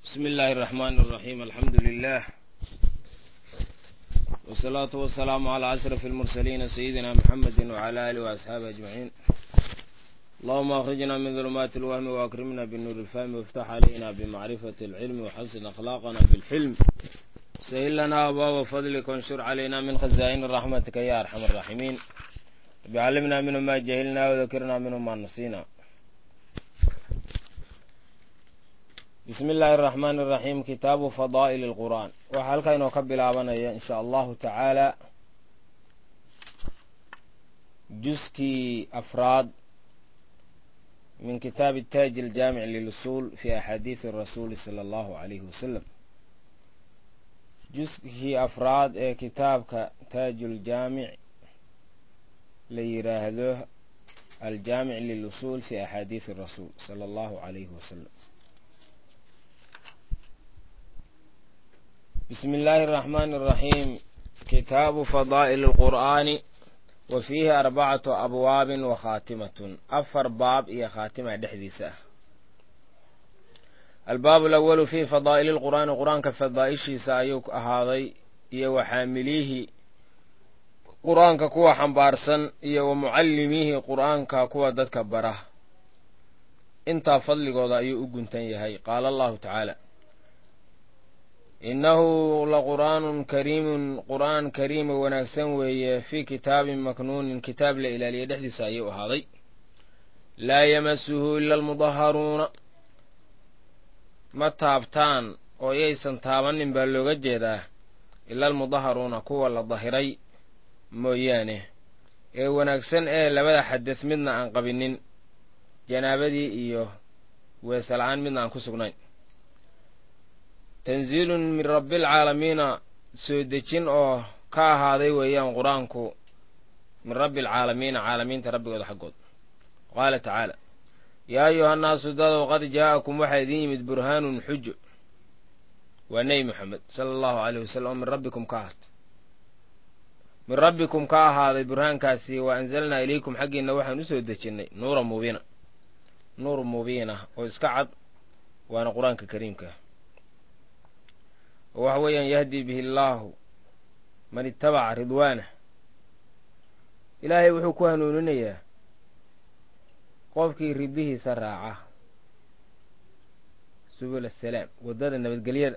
بسم الله الرحمن الرحيم الحمد لله والصلاة والسلام على أشرف المرسلين سيدنا محمد وعلى آله وأصحابه أجمعين اللهم أخرجنا من ظلمات الوهم وأكرمنا بالنور الفهم وافتح علينا بمعرفة العلم وحسن أخلاقنا بالحلم سهل لنا أبواب فضلك وانشر علينا من خزائن رحمتك يا أرحم الراحمين بعلمنا منه ما جهلنا وذكرنا منه ما نسينا bismi illaahi araxmaan iraxiim kitaabu fadaa'ili alqur'aan waxaa halkaa inoo ka bilaabanaya in sha allahu tacaala juskii afraad min kitaabi taaji aljaamic lilusuul fi axaadiisi rasuuli sala allahu alayhi wasalam juskii afraad ee kitaabka taajuljaamic la yidhaahdo aljaamic lilusuul fi axaadiisi rasuul sala allahu alayhi wasalam بسم الله الرحمن الرحيم كتاب فضائل القرآن وفيه أربعة أبواب وخاتمة أفر باب إيا خاتمة دحديسة الباب الأول في فضائل القرآن القرآن كفضائشي سايوك أهاضي إيا وحامليه قرآن ككوا حنبارسن إيا ومعلميه قرآن ككوا ددك بره انت فضل قوضا أيو أقنتن يهي قال الله تعالى innahu laqur'aanun kariimun qur'aan kariima wanaagsan weeye fii kitaabin maknuunin kitaab la ilaaliya dhexdiisa ayuu ahaaday laa yamasuhu ila almudaharuuna ma taabtaan oo yaysan taabanin baa looga jeedaa ila almudaharuuna kuwa la dahiray mooyaane ee wanaagsan ee labada xadad midna aan qabinin janaabadii iyo weesela'aan midna aan ku sugnayn tanziilun min rabbialcaalamiina soo dejin oo ka ahaaday weeyaan qur-aanku min rabbi alcaalamiina caalamiinta rabbigooda xaggood qaala tacaala yaa ayuha nnaasu dadow qad jaa'akum waxaa idin yimid burhaanun xujo waa nebi moxamed sala allahu aleyh wasalam oo min rabbikum ka ahaatay min rabbikum ka ahaaday burhaankaasi wa anzalnaa ilaykum xaggiinna waxaan u soo dejinnay nuura mubiina nuur mubiina oo iska cad waana qur-aanka kariimkaa oo waxa weeyaan yahdi bihi allaahu man itabaca ridwaanah ilaahay wuxuu ku hanuuninayaa qofkii ridihiisa raaca subul asalaam waddada nabadgelyada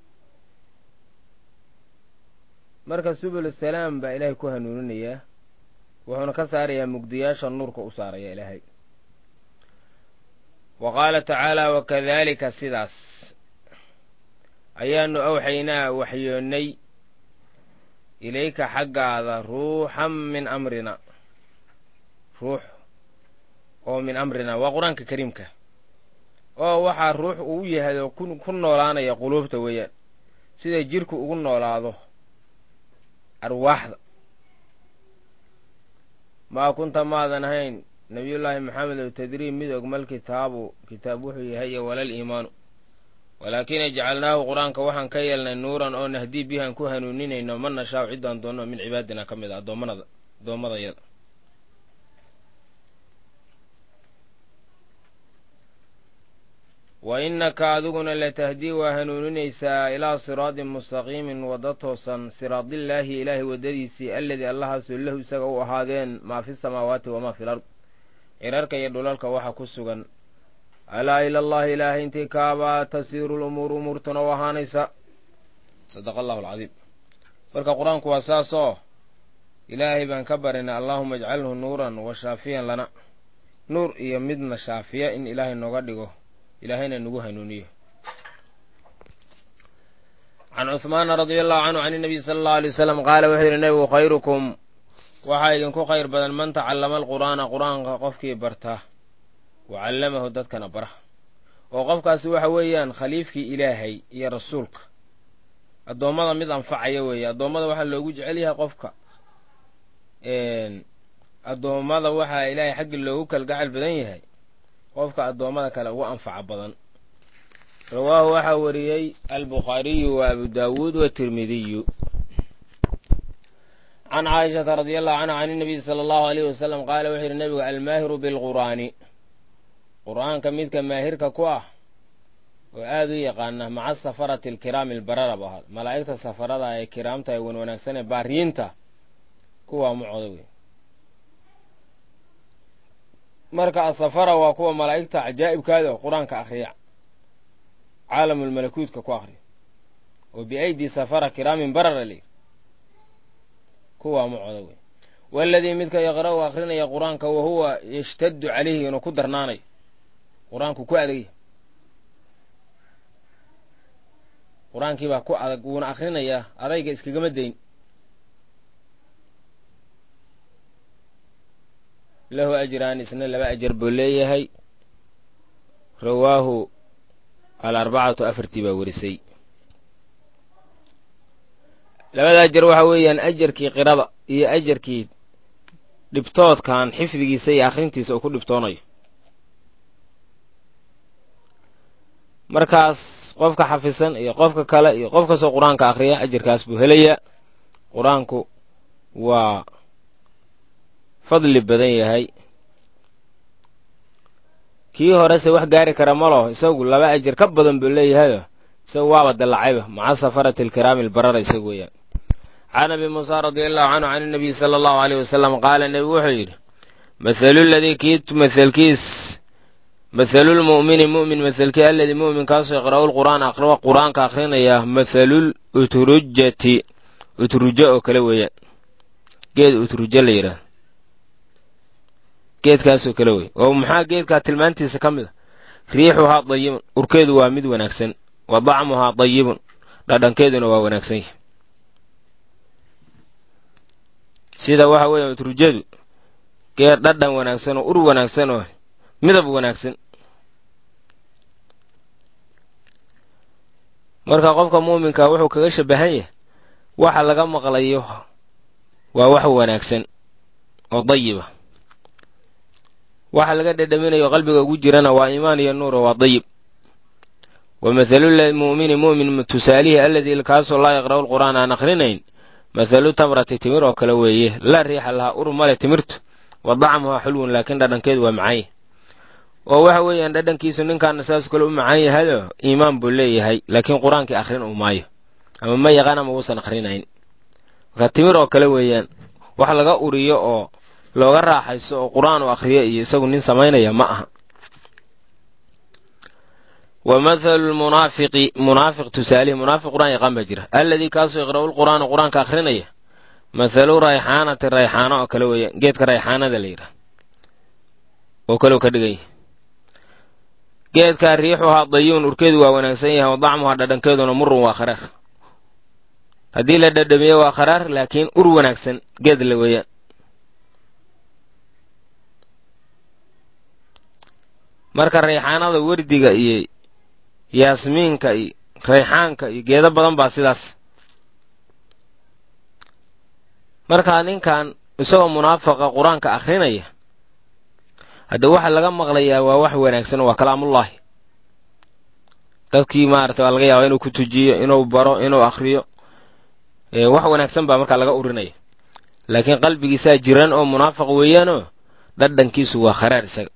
marka subul asalaam baa ilaahay ku hanuuninayaa wuxuuna ka saarayaa mugdiyaasha nuurka u saaraya ilaahay wa qaala tacaala wakadalika sidaas ayaanu awxaynaa waxyoonnay ilayka xaggaada ruuxan min amrina ruux oo min amrina waa qur-aanka kariimka oo waxaa ruux uu yahay oo ku noolaanaya quluubta weeyaan sida jirku ugu noolaado arwaaxda maa kunta maadan ahayn nabiyullaahi maxamed oo tadriib mid ogmal kitaabu kitaab wuxuu yahay iyo walal iimaanu walaakina jacalnaahu qur-aanka waxaan ka yeelnay nuuran oo nahdii bihaan ku hanuuninayno ma nashaau ciddaan doonno min cibaadina ka mid a addoommanada addoommadayada wa innaka adiguna latahdii waa hanuuninaysaa ilaa siraadin mustaqiimin wadda toosan siraadillaahi ilaahay waddadiisii alladii allahaasoo lahu isaga u ahaadeen maa fi samaawaati wamaa fil ard cirarka iyo dhulalka waxa ku sugan alaa ila allahi ilaahay intii kaabaa tasiiru lumuuru umuurtuna u ahaanaysa sadaqa allahu alcadiim marka qur-aanku waa saas oo ilaahay baan ka barinay allaahuma ajcalhu nuuran wa shaafiyan lana nuur iyo midna shaafiya in ilaahay nooga dhigo ilaahayna nagu hanuuniyo can cuhmaana radia allahu canhu can inabiy sala allahu alay wasalam qaala wuxuu yidhi nebigu khayrukum waxaa idinku khayr badan man tacallama alqur'aana qur-aanka qofkii barta wa callamahu dadkana bara oo qofkaasi waxa weeyaan khaliifkii ilaahay iyo rasuulka addoommada mid anfacaya weeye addoommada waxaa loogu jecel yahay qofka addoommada waxaa ilaahay xaggi loogu kalgacal badan yahay qofka addoommada kale ugu anfaca badan rawaahu waxaa wariyey albukhaariyu wa abu daawuud watirmidiyu can caaishata radia allahu canha can inabiy sala allahu aleyhi wasalam qaala wuxuu yidhi nebigu almaahiru bilqur'aani qur'aanka midka maahirka ku ah oo aada u yaqaana maca safarati alkiraami albarara bu ahaa malaa'igta safarada ee kiraamta ee wan wanaagsan ee baariyiinta kuwaa mucooda wey marka asafara waa kuwa malaa'igta cajaa'ibkaada oo qur-aanka akhriya caalamulmalakuutka ku akhriya oo biaydi safara kiraamin barara layidhi kuwaa mucooda wey waaladii midka yaqra'u akhrinaya qur-aanka wa huwa yashtaddu calayhi inuu ku darnaanayo qur-aanku ku adagya qur-aankii baa ku adag wuuna akhrinayaa adayga iskagama dayn lahu ajraan isna laba ajar buu leeyahay rawaahu alarbacatu afartii baa werisay labada ajar waxa weeyaan ajarkii qirada iyo ajarkii dhibtoodkan xifdigiisa iyo akhrintiisa uu ku dhibtoonayo markaas qofka xafisan iyo qofka kale iyo qof kastoo qur-aanka akhriya ajarkaas buu helayaa qur-aanku waa fadli badan yahay kii horese wax gaari kara ma laho isagu laba ajar ka badan buu leeyahayo isagu waaba dallacayba maca safarati alkiraami albarara isagu weeyaan can abi muusa radia allahu canhu can inabiyi sala allahu aleyh wasalam qaala nebigu wuxuu yidhi mathalu ladii kii mathalkiis mathalulmu'mini mu'min mathalkii alladii mu'minkaasoo yaqra'u lqur'aan aqriwa qur-aanka akhrinaya mathalul utrujati utrujo oo kale weeyaan geed utrujo la yidhaah geedkaasoo kale wey oo maxaa geedkaa tilmaantiisa ka mid a riixuhaa dayibun urkeedu waa mid wanaagsan wa dacmuhaa dayibun dhadhankeeduna waa wanaagsan yahay sida waxa weeya utrujadu geed dhadhan wanaagsan oo ur wanaagsan oo midab wanaagsan marka qofka muuminka wuxuu kaga shabahan yahay waxa laga maqlayo waa wax wanaagsan oo dayiba waxa laga dhedhaminayo qalbiga ugu jirana waa iimaan iyo nuuro waa dayib wa mathalulmu'mini mu'min tusaalihi alladii kaasoo laa yaqra'u lqur'aan aan akhrinayn mathalu tamrati timir oo kale weeye laa riixa lahaa ur male timirtu wa dacmuhaa xulwun laakiin dhadhankeedu waa macaan yahay oo waxa weeyaan dhadhankiisu ninkaana saasoo kale u macaan yahayoo iimaan buu leeyahay laakiin qur-aankii akhrin uu maayo ama ma yaqaan ama uusan akhrinayn marka timir oo kale weeyaan wax laga uriyo oo looga raaxayso oo qur-aan u akhriyo iyo isagu nin samaynaya ma aha wa mathalu lmunaafiqi munaafiq tusaalihi munaafiq qur-aan yaqaan baa jira alladii kaasoo yaqra'u lqur'aana qur-aanka akhrinaya mathalu rayxaanati rayxaano oo kale weeyaan geedka rayxaanada la yidhaha oo kaleu ka dhigan yahay geedkaa riixuhaa dayuun urkeedu waa wanaagsan yahay wa dacmuhaa dhadhankeeduna murun waa kharaar haddii la dhadhamiyo waa kharaar laakiin ur wanaagsan geed la weeyaan marka rayxaanada werdiga iyo yaasmiinka iyo rayxaanka iyo geedo badan baa sidaas markaa ninkan isagoo munaafaqa qur-aanka akhrinaya hadde waxa laga maqlayaa waa wax wanaagsan waa kalaamullaahi dadkii maarata waa laga yaaba inuu ku tujiyo inuu baro inuu akhriyo wax wanaagsan baa markaa laga urinaya laakiin qalbigiisaa jiran oo munaafiq weeyaanoo dhadhankiisu waa kharaar isaga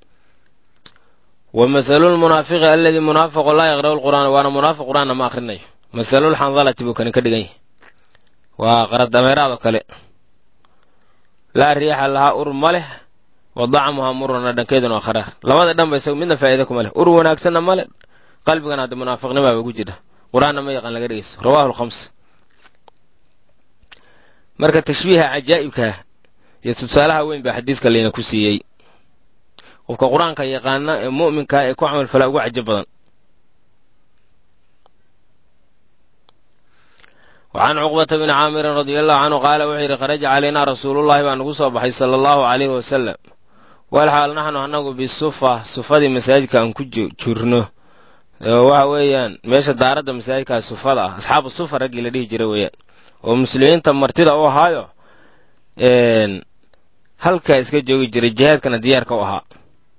wa mathalulmunaafiqi alladii munaafiqu laa yaqra'u lqur'aana waana munaafiq qur'aanna ma akhrinayo mathalulxandalati buu kani ka dhigan yahay waa qaradameeraadoo kale laa riixa lahaa ur ma leh wa dacmuhaa murun dhadhankeeduna waa kharaar labada dhan ba isaga midna faa'iida kuma leh ur wanaagsanna ma leh qalbigana hadda munaafiqnimaaba ku jira qur-aanna ma yaqaan laga dhegeysto rawahu lkhams marka tashbiiha cajaa'ibkaa iyo tusaalaha weyn baa xadiidka layna ku siiyey qofka qur-aanka yaqaana ee mu'minkaa ee ku camal falaa ugu cajo badan wa can cuqbata bni caamirin radia allahu canhu qaala wuxuu yidhi kharaja calaynaa rasuulullahi baa nagu soo baxay sala allahu calayhi wasalam walxaal naxnu annagu bisufa sufadii masaajidka aan ku jirno waxa weeyaan meesha daaradda masaajidkaa sufada ah asxaabu sufa raggii la dhihi jira weeyaan oo muslimiinta martida u ahaayo halkaa iska joogi jiray jihaadkana diyaarka u ahaa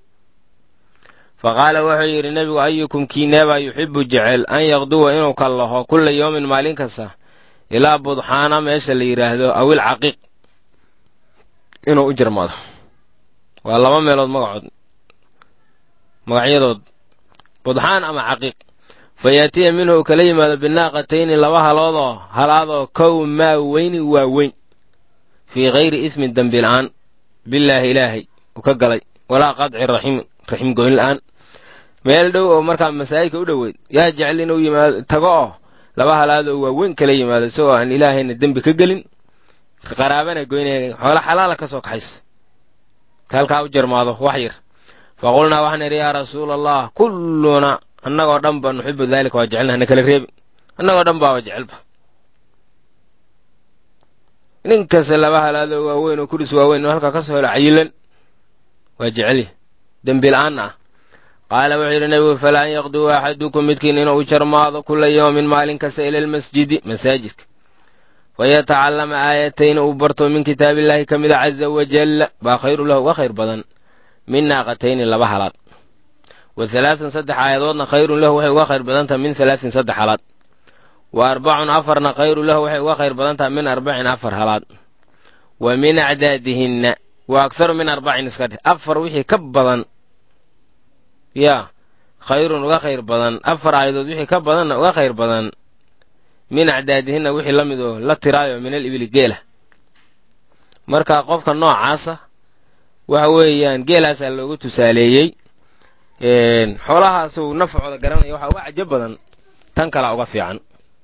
fa qaala wuxuu yidhi nebigu ayukum kiineebaa yuxibu jecel an yaqduwa inuu kallaho kulla yoomin maalin kasta ilaa budxaana meesha la yidhaahdo awil caqiiq inuu u jirmado waa laba meelood magacood magacyadood budxaan ama caqiiq fa yaatiya minhu uu kala yimaado binaaqatayni laba haloodoo halaadoo kow maa weyni waa weyn fii hayri ismin dembi la'aan bilaahi ilaahay uu ka galay walaa qadci raximin raxim goyn la'aan meel dhow oo markaa masaajidka u dhoweyd yaa jecel inuu yimaado tago oo laba halaadoo waaweyn kala yimaado isagoo aan ilaahayna dembi ka gelin qaraabana goynaya xoolo xalaala ka soo kaxayso halkaa u jarmaado wax yar fa qulnaa waxaan idhi yaa rasuula allah kulluna annagoo dhan ba nuxibu daalika waa jecelna hana kala reebin annagoo dhan baaba jecelba nin kasta laba halaadoo waaweyn oo kuris waaweyn inuu halkaa ka soo helo cayilan waa jecelya dembi la'aanna ah qaala wuxuu yidhi nebigu falaa an yaqduu axadukum midkiin inuu u jarmaado kula yawmin maalin kasta ila almasjidi masaajidka fayatacallama aayatayn uu barto min kitaabillaahi ka mida caza wajalla baa khayru lahu uga khayr badan min naaqatayni laba halaad wa halaatun saddex aayadoodna khayrun lahu waxay uga khayr badan tahay min halaatin saddex halaad wa arbacun afarna khayru lahu waxay uga khayr badan tahay min arbacin afar halaad wa min acdaadihinna wa akharu min arbacin iska dheh afar wixii ka badan yaa khayrun uga khayr badan afar aayadood wixii ka badanna uga khayr badan min acdaadihinna wixii la mid oo la tiraayo min al ibili geela marka qofka noocaasa waxa weeyaan geelaasaa loogu tusaaleeyey xoolahaasuu nafcooda garanaya waxaa uga cajo badan tan kalaa uga fiican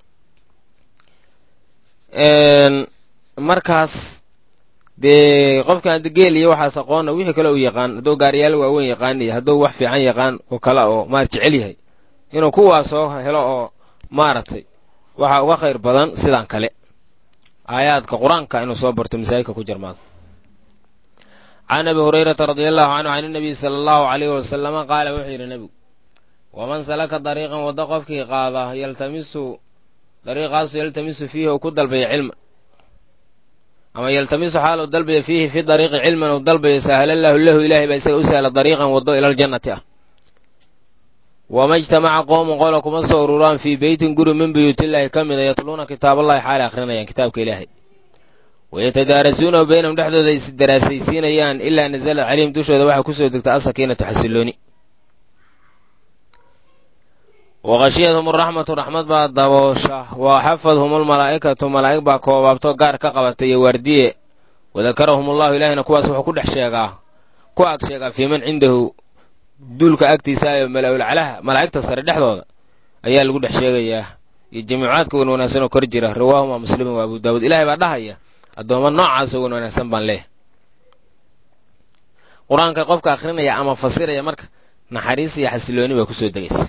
markaas dee qofkaan geel iyo waxaas aqoonna wixii kale uu yaqaan hadduu gaariyaal waaweyn yaqaan iyo hadduu wax fiican yaqaan oo kale oo maar jecel yahay inuu kuwaas soo helo oo maaragtay waxaa uga khayr badan sidaan kale aayaadka qur-aanka inuu soo barto masaajidka ku jarmaado can abi hurayrata radia allahu canhu can inabiy sala allahu alayhi wasalama qaala wuxuu yidhi nebigu waman salaka dariiqan waddo qofkii qaada yaltamisu dariiqaasu yaltamisu fiihi uu ku dalbaya cilman ama yaltamisu xaal uu dalbaya fiihi fi dariiqi cilman uu dalbayo sahla lahu lahu ilahay baa isaga u sahla dariiqan waddo ila aljannati ah wama ijtamaca qoomun qola kuma soo ururaan fii beytin guri min buyuutillaahi ka mida yatluuna kitaaballahi xaalay akhrinayaan kitaabka ilaahay wayatadaarasuunahu baynahum dhexdooda is daraasaysiinayaan ilaa nasalat calayhim dushooda waxaa kusoo degta asakiinatu xasilooni waqashiyadhum araxmatu raxmad baa daboosha wa xafadhum almalaa'ikatu malaa'ig baa koobaabto gaar ka qabata iyo waardiye wadakarahum allahu ilaahina kuwaas wuxuu ku dhex sheegaa ku ag sheegaa fii man cindahu duulka agtiisa ayo mala'ulcalaha malaa'igta sare dhexdooda ayaa lagu dhex sheegayaa iyo jamiicaadka wan wanaagsan oo kor jira rawaahuma muslimin wa abu daawuud ilahay baa dhahaya addoomma noocaasoo wan wanaagsan baan leeh qur-aanka qofka akhrinaya ama fasiraya marka naxariis iyo xasilooni baa kusoo degaysa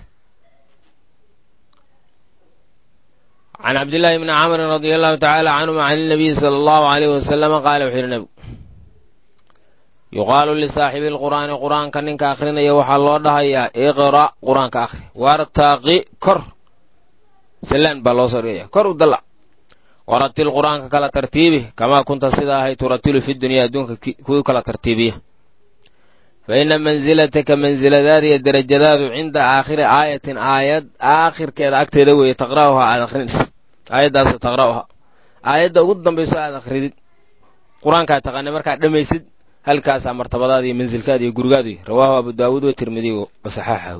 can cabdillaahi bni camrin radia allahu tacaala canhuma can inabiyi sala allahu alayh wasalama qaala wuxuu yidhi nebigu yuqaalu lisaaxibi lqur'aani qur-aanka ninka akhrinaya waxaa loo dhahayaa iqra' qur-aanka akhri wartaqi kor salaan baa loo soo dhigaya kor u dallac waratil qur-aanka kala tartiibi kamaa kunta sidaa ahay turatilu fi dunyaa adduunka kuwii kala tartiibiya fa ina mansilataka mansiladaada iyo derajadaadu cinda aakhiri aayatin aayad aakhirkeeda agteeda weeye taqra'uhaa aad akhrinaysa aayaddaasoo taqra'uhaa aayadda ugu dambayso aad akhridid qur-aankaad taqaanay markaad dhammaysid halkaasaa martabadaada iyo mansilkaada iyo gurigaadu rawaahu abu daawuud watirmidiy wasaxaaxahu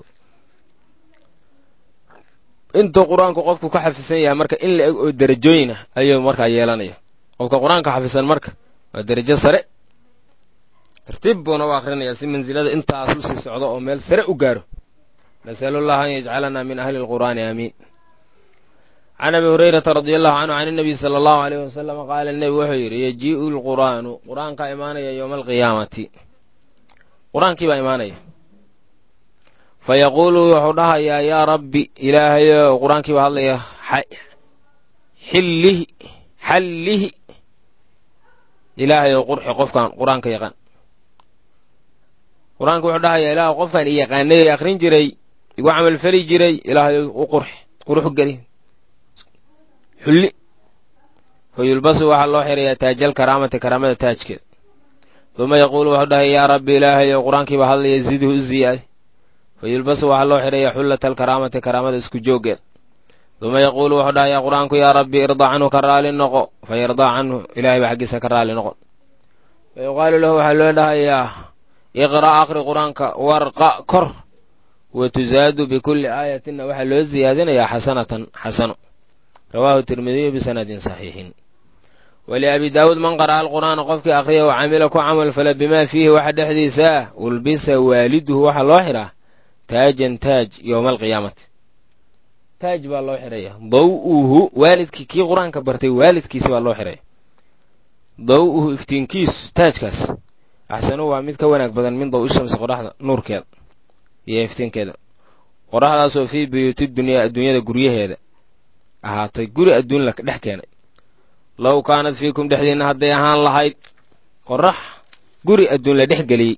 intuu qur-aanku qofku ka xafisan yahay marka in la eg oo derajooyinah ayuu markaa yeelanaya qofka qur-aanka xafisan marka waa derajo sare tartiib buuna u akhrinayaa si mansilada intaas u sii socdo oo meel sare u gaaro nasalu llaha an yajcalanaa min ahli lqur'aani aamiin can abi hurayrata radia allahu canhu can inabiy sala allahu aleyh wasalama qaala nebigu wuxuu yidhi yajii'u lqur'aanu qur-aankaa imaanaya yowma alqiyaamati qur-aankii baa imaanaya fa yaquulu wuxuu dhahayaa yaa rabbi ilaahayo qur-aankii baa hadlaya xillihi xallihi ilaahayow qurxi qofkan qur-aanka yaqaan qur-aanka wuxuu dhahayaa ilaah qofkan i yaqaanay akhrin jiray igu camalfeli jiray ilaahayow u qurxi qurux geli xulli fa yulbasu waxaa loo xirayaa taajal karaamati karaamada taajkeeda duma yaquulu wuxuu dhahaya yaa rabbi ilaahayow qur-aankii baa hadlaya zidhu u ziyaadi fa yulbasu waxaa loo xirayaa xullata alkaraamati karaamada isku jooggeeda duma yaquulu wuxuu dhahayaa qur-aanku yaa rabbi irda canhu ka raali noqo fa yardaa canhu ilahay baa xaggiisa ka raali noqon fa yuqaalu lahu waxaa loo dhahayaa iqra' akhri qur-aanka warqa kor wa tusaadu bikulli aayatinna waxaa loo siyaadinayaa xasanatan xasano rawaahu tirmidiyu bisanadin saxiixin waliabi daawuud man qara'a alqur'aana qofkii akhriya wa camila ku camal fala bimaa fiihi waxa dhexdiisa ah ulbisa waaliduhu waxaa loo xidhaa taajan taaj yowma alqiyaamati taaj baa loo xidhaya daw-uhu waalidkii kii qur-aanka bartay waalidkiisi baa loo xidhaya daw-uhu iftiinkiisu taajkaas axsanu waa mid ka wanaag badan min daw ishamsi qoraxda nuurkeeda iyo iftiinkeeda qoraxdaasoo fii buyuuti dunyaa adduunyada guryaheeda ahaatay guri adduun la dhex keenay low kaanad fiikum dhexdiinna hadday ahaan lahayd qorax guri adduun la dhex geliyey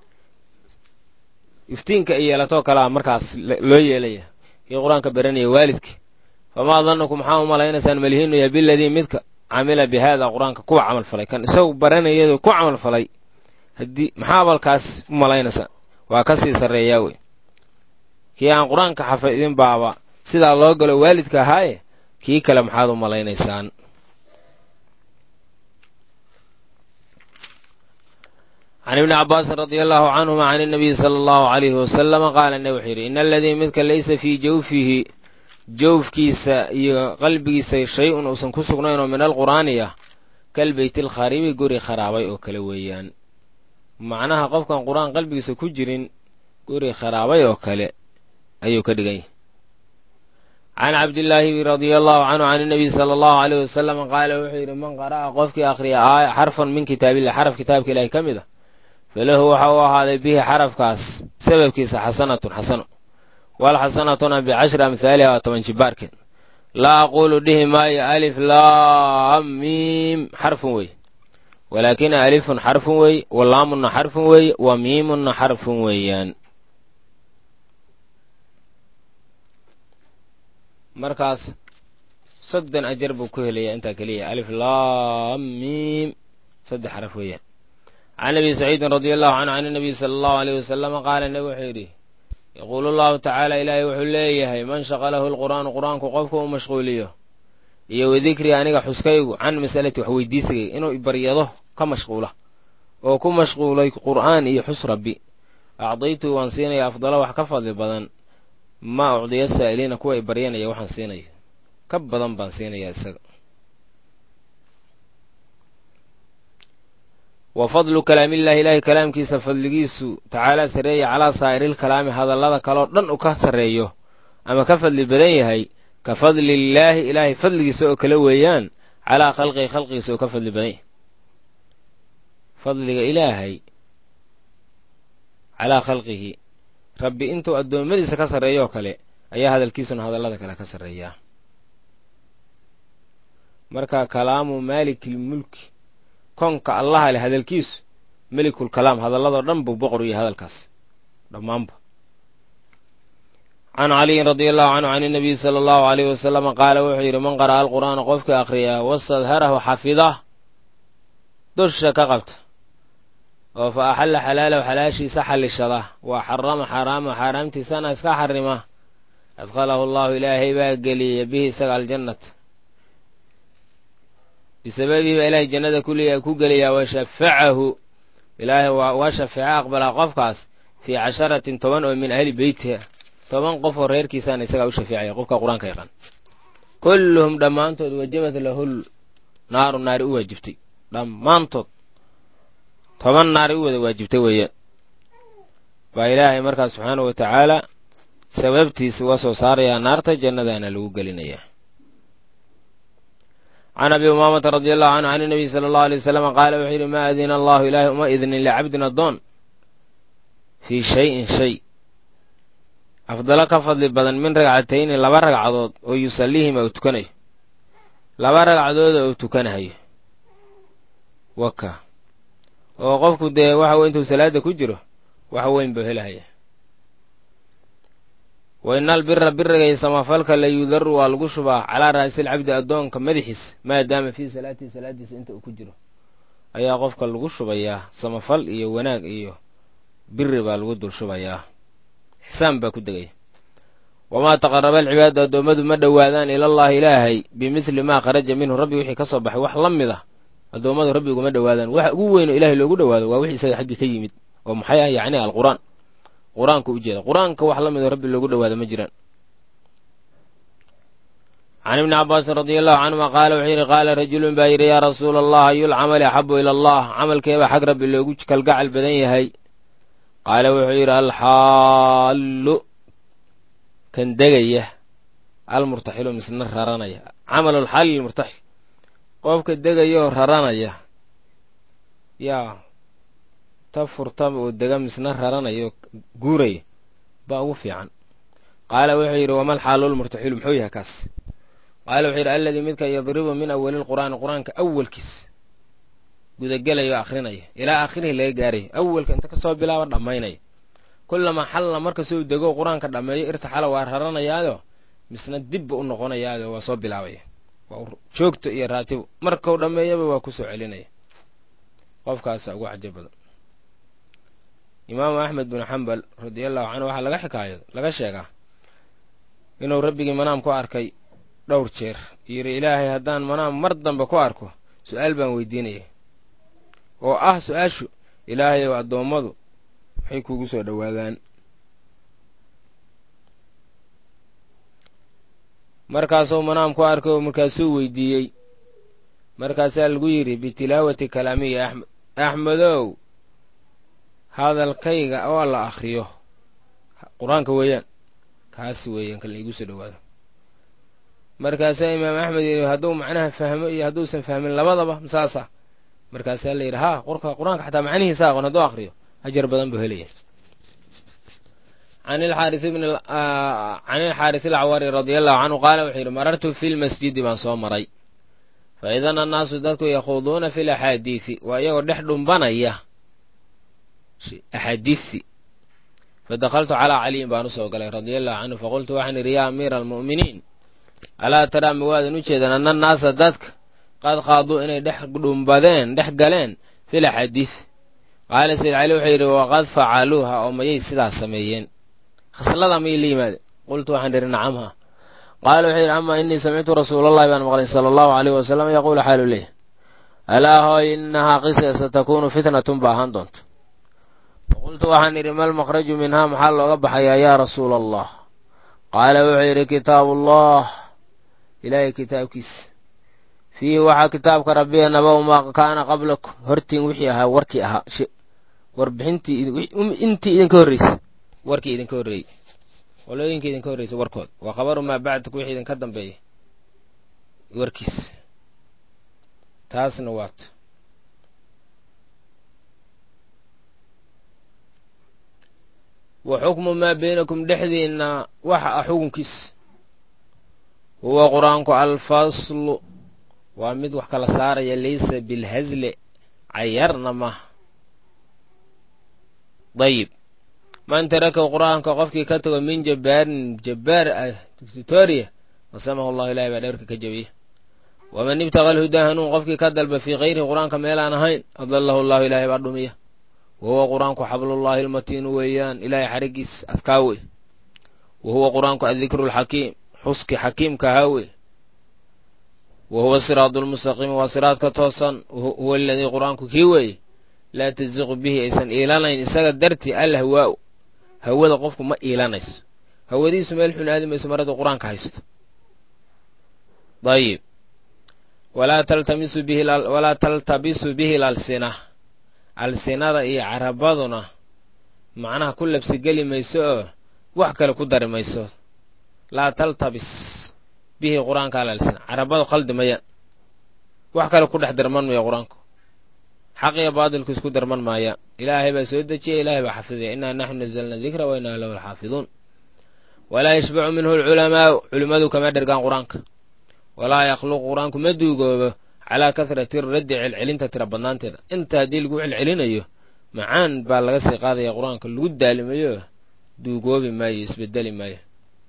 iftiinka ay yeelatoo kalea markaas loo yeelaya kii qur-aanka baranaya waalidkii famaa dannukum maxaa u malaynaysaan malihiinuya biladii midka camila bi haada qur-aanka kuwa camal falay kan isagu baranayado ku camal falay haddii maxaa balkaas u malaynaysaan waa ka sii sarreeyaa wey kii aan qur-aanka xafidin baaba sidaa loo galo waalidka ahaaye kii kale maxaad u malaynaysaan can ibni cabbaasin radia allahu canhuma can inabiyi sala allahu alayhi wasalama qaala ne wuxuu yidhi ina aladii midka laysa fii jawfihi jawfkiisa iyo qalbigiisa shay-un uusan ku sugnayn oo min alqur'aani ah kal beyti alkharibi guri kharaabay oo kale weeyaan macnaha qofkan qur-aan qalbigiisa ku jirin guri kharaabay oo kale ayuu ka dhigan yahay can cabdillaahi radia allahu canhu can inabiy sala allahu aleyh wasalam qaala wuxuu yidhi man qara'a qofkii akhriya aaya xarfan min kitaabillah xaraf kitaabka ilaahi ka mid a falahu waxa uu ahaaday bihi xarafkaas sababkiisa xasanatun xasano walxasanatuna bicashri amhaaliha waa toban jibaarkeed laa aquulu dhihi maayo alif laam miim xarfun wey walaakina alifun xarfun wey wa laamunna xarfun wey wa miimunna xarfun weeyaan markaas soddon ajar buu ku helaya intaa keliya alif laam miim saddex xaraf weeyaan can abi saciidin radia allahu canhu can inabiy sala allahu aleyh wasalama qaala nebi wuxuu yidhi yaquulu allahu tacaala ilaahay wuxuu leeyahay man shaqalahu lqur'aanu qur-aanku qofka uu mashquuliyo iyo wadikrii aniga xuskaygu can masalati wax weydiisigay inuu ibaryado ka mashquula oo ku mashquulay qur'aan iyo xus rabbi acdaytuu waan siinaya afdalo wax ka fadli badan maa ucdiya saa'iliina kuwa ibaryanaya waxaan siinaya ka badan baan siinayaa isaga wa fadlu kalaamillahi ilaahay kalaamkiisa fadligiisu tacaalaa sarreeya calaa saa'iriilkalaami hadallada kaloo dhan uu ka sarreeyo ama ka fadli badan yahay ka fadlillaahi ilaahay fadligiisa oo kale weeyaan calaa khalqihi khalqigiisa oo ka fadli badan yahay fadliga ilaahay calaa khalqihi rabbi intuu addoommadiisa ka sarreeyo oo kale ayaa hadalkiisuna hadallada kale ka sarreeyaa marka kalaamu maalikilmulki konka allaha leh hadalkiisu melikul kalaam hadalladoo dhan buu boqor yahay hadalkaas dhammaanba can caliyin radia allahu canhu can inabiyi sala allahu aleyhi wasalama qaala wuxuu yidhi man qara'a alqur'aana qofkii akhriyaa wastadharahu xafidah dusha ka qabta oo fa axalla xalaalahu xalaashiisa xallishada wa xarama xaraama xaaraamtiisana iska xarima adkhalahu allahu ilaahay baa geliyaya bihi isaga aljannata bisababihi baa ilaahay jannada kuliya ku geliyaa wa shafacahu ilaahay waa shafeeco aqbalaa qofkaas fii casharatin toban oo min ahli beytiha toban qof oo reerkiisaana isagaa u shafeecaya qofka qur-aanka yaqaan kulluhum dhammaantood wajabat lahul naaru naari u waajibtay dhammaantood toban naari u wada waajibtay weeyaan baa ilaahay markaas subxaanahu wa tacaala sababtiisa uga soo saarayaa naarta jannadaana lagu gelinayaa can abi umaamata radi allahu canhu can inabiy sala allahu alay wasalam qaala wuxuu yidhi maa adina allahu ilaahay uma idnin licabdin addoon fii shayin shay afdalo ka fadli badan min ragcatayni laba ragcadood oo yusallihima uu tukanayo laba ragcadooda uu tukanahayo waka oo qofku dee waxa wey intuu salaada ku jiro wax weyn buu helahaya wa ina albira biriga iyo samafalka la yudaru waa lagu shubaa calaa ra'silcabdi addoonka madaxiisa maadaama fii salaatihi salaadiisa inta uu ku jiro ayaa qofka lagu shubayaa samafal iyo wanaag iyo biri baa lagu dul shubayaa xisaan baa ku degaya wamaa taqaraba alcibaadu addoommadu ma dhowaadaan ilallaahi ilaahay bimidli maa kharaja minhu rabbi wixii ka soo baxay wax la mid ah addoommadu rabbi uguma dhowaadaan waxa ugu weyn oo ilahay loogu dhowaado waa wixii isaga xaggii ka yimid oo maxay ah yacni alqur'aan qur-aanka u jeeda qur-aanka wax la midoo rabbi loogu dhawaado ma jiraan can ibni cabbaasin radia allahu canhuma qaala wuxuu yidhi qaala rajulun baa yidhi yaa rasuula allah ayul camali axabu ila allah camalkeebaa xag rabbi loogu kalgacal badan yahay qaala wuxuu yidhi alxaallu kan degaya almurtaxilu misna raranaya camalu lxaali lmurtaxil qofka degayaoo raranaya yaa ta furta oo dega misna raranaya guuraya baa ugu fiican qaala wuxuu yidhi wamal xaalu lmurtaxilu muxuu yahay kaas qaala wuxuu yidhi alladii midka yadribu min awali lqur'aani qur-aanka awalkiis gudagelayo o akrinaya ilaa aakhirihi laga gaarayo awalka inta kasoo bilaaba dhammaynaya kullamaa xalla markasuu dego qur-aanka dhammeeyo irtaxala waa raranayaado misna dibba u noqonayaado waa soo bilaabaya waa joogto iyo raatibo markau dhammeeyaba waa kusoo celinaya qofkaasa ugu cajo badan imaamu axmed bin xambal radiallahu canhu waxaa laga xikaayado laga sheegaa inuu rabbigii manaam ku arkay dhowr jeer yidhi ilaahay haddaan manaam mar dambe ku arko su-aal baan weydiinaya oo ah su-aashu ilaahay ow addoommadu maxay kuugu soo dhowaadaan markaasuu manaam ku arkay oo markaasuu weydiiyey markaasaa lagu yidhi bitilaawati kalaamiya axmed axmedow hadalkayga oo la akhriyo qur-aanka weeyaan kaasi weeyaan kan laigu soo dhowaado markaasaa imaam axmed yidhi hadduu macnaha fahmo iyo hadduusan fahmin labadaba saasa markaasaa la yidhi haa qorka qur-aanka xataa macnihiisa aqoon hadduu akhriyo ajar badan buu helaya can ilxaaris ilcawari radia allahu canhu qaala wuxuu yidhi marartu fi lmasjidi baan soo maray fa idan annaasu dadku yakhuuduuna fi laxaadiisi waa iyagoo dhex dhumbanaya axaadiisi fadakaltu calaa caliyin baan usoo galay radia allahu canhu faqultu waxaan idhi yaa amiira almu'miniin alaa taraa ma waadan u jeedan anna annaasa dadka qad qaaduu inay dhex dhumbadeen dhex galeen fil axaadiis qaala sayd cali wuxuu yidhi waqad facaluuha oo mayay sidaas sameeyeen khaslada mayay la yimaadeen qultu waxaan idhi nacamha qaala wuxuu yidhi amaa innii samictu rasuulallahi baan maqlay sala allahu aleyh wasalam yaquulu xaalu leh alaa hooy innahaa qisa satakunu fitnatun ba ahaan doonto faqultu waxaan idhi mal makhraju minhaa maxaa looga baxayaa yaa rasuula allah qaala wuxuu yidhi kitaabullah ilaahay kitaabkiisa fiihi waxaa kitaabka rabbiga nabaw maa kaana qablakum hortiin wixii ahaa warkii ahaa warbixintii intii idinka horreysay warkii idinka horreeyey qolooyinkii idinka horreysay warkood waa khabaru maa bacdak wixii idinka dambeeya warkiis taasna waato wa xukmu maa baynakum dhexdiinna waxa ah xukunkiis huwa qur-aanku alfaslu waa mid wax kala saaraya laysa bilhasle cayarna maaha dayib man tarakahu qur-aanka qofkii ka tago min jabbaarin jabbaar ah victoria qasamahu allahu ilahay baa dhowrka ka jabiya waman ibtaqa alhudaa hanuun qofkii ka dalba fii kayrihi qur-aanka meelaan ahayn adallahu allahu ilaahay baa dhumiya wa huwa qur-aanku xablullahi almatiinu weeyaan ilaahay xarigiis adkaa wey wa huwa qur-aanku addikru alxakiim xuski xakiimka ahaa wey wa huwa siraadu lmustaqiim waa siraadka toosan huwa aladii qur-aanku kii weeye laa tasiqu bihi aysan iilanayn isaga dartii alhawaa-u hawada qofku ma iilanayso hawadiisu meel xun aadi mayso mar hadduu qur-aanka haysto dayib walaa taltamisu bihi walaa taltabisu bihi lalsina alsinada iyo carabaduna macnaha ku labsigeli mayso oo wax kale ku dari mayso laa taltabis bihi qur-aanka alalsina carabadu khaldi mayaan wax kale ku dhex darman maya qur-aanku xaq iyo baadilku isku darman maayaan ilaahay baa soo dejiya ilaahay baa xafidaya innaa naxnu nazalna dikra wa innaa lahu lxaafiduun walaa yashbacu minhu alculamaau culimmadu kama dhergaan qur-aanka walaa yakhluqu qur-aanku ma duugoobo calaa kasrati raddi celcelinta tira badnaanteeda inta haddii lagu celcelinayo macaan baa laga sii qaadaya qur-aanka lagu daalimayo duugoobi maayo isbedeli maayo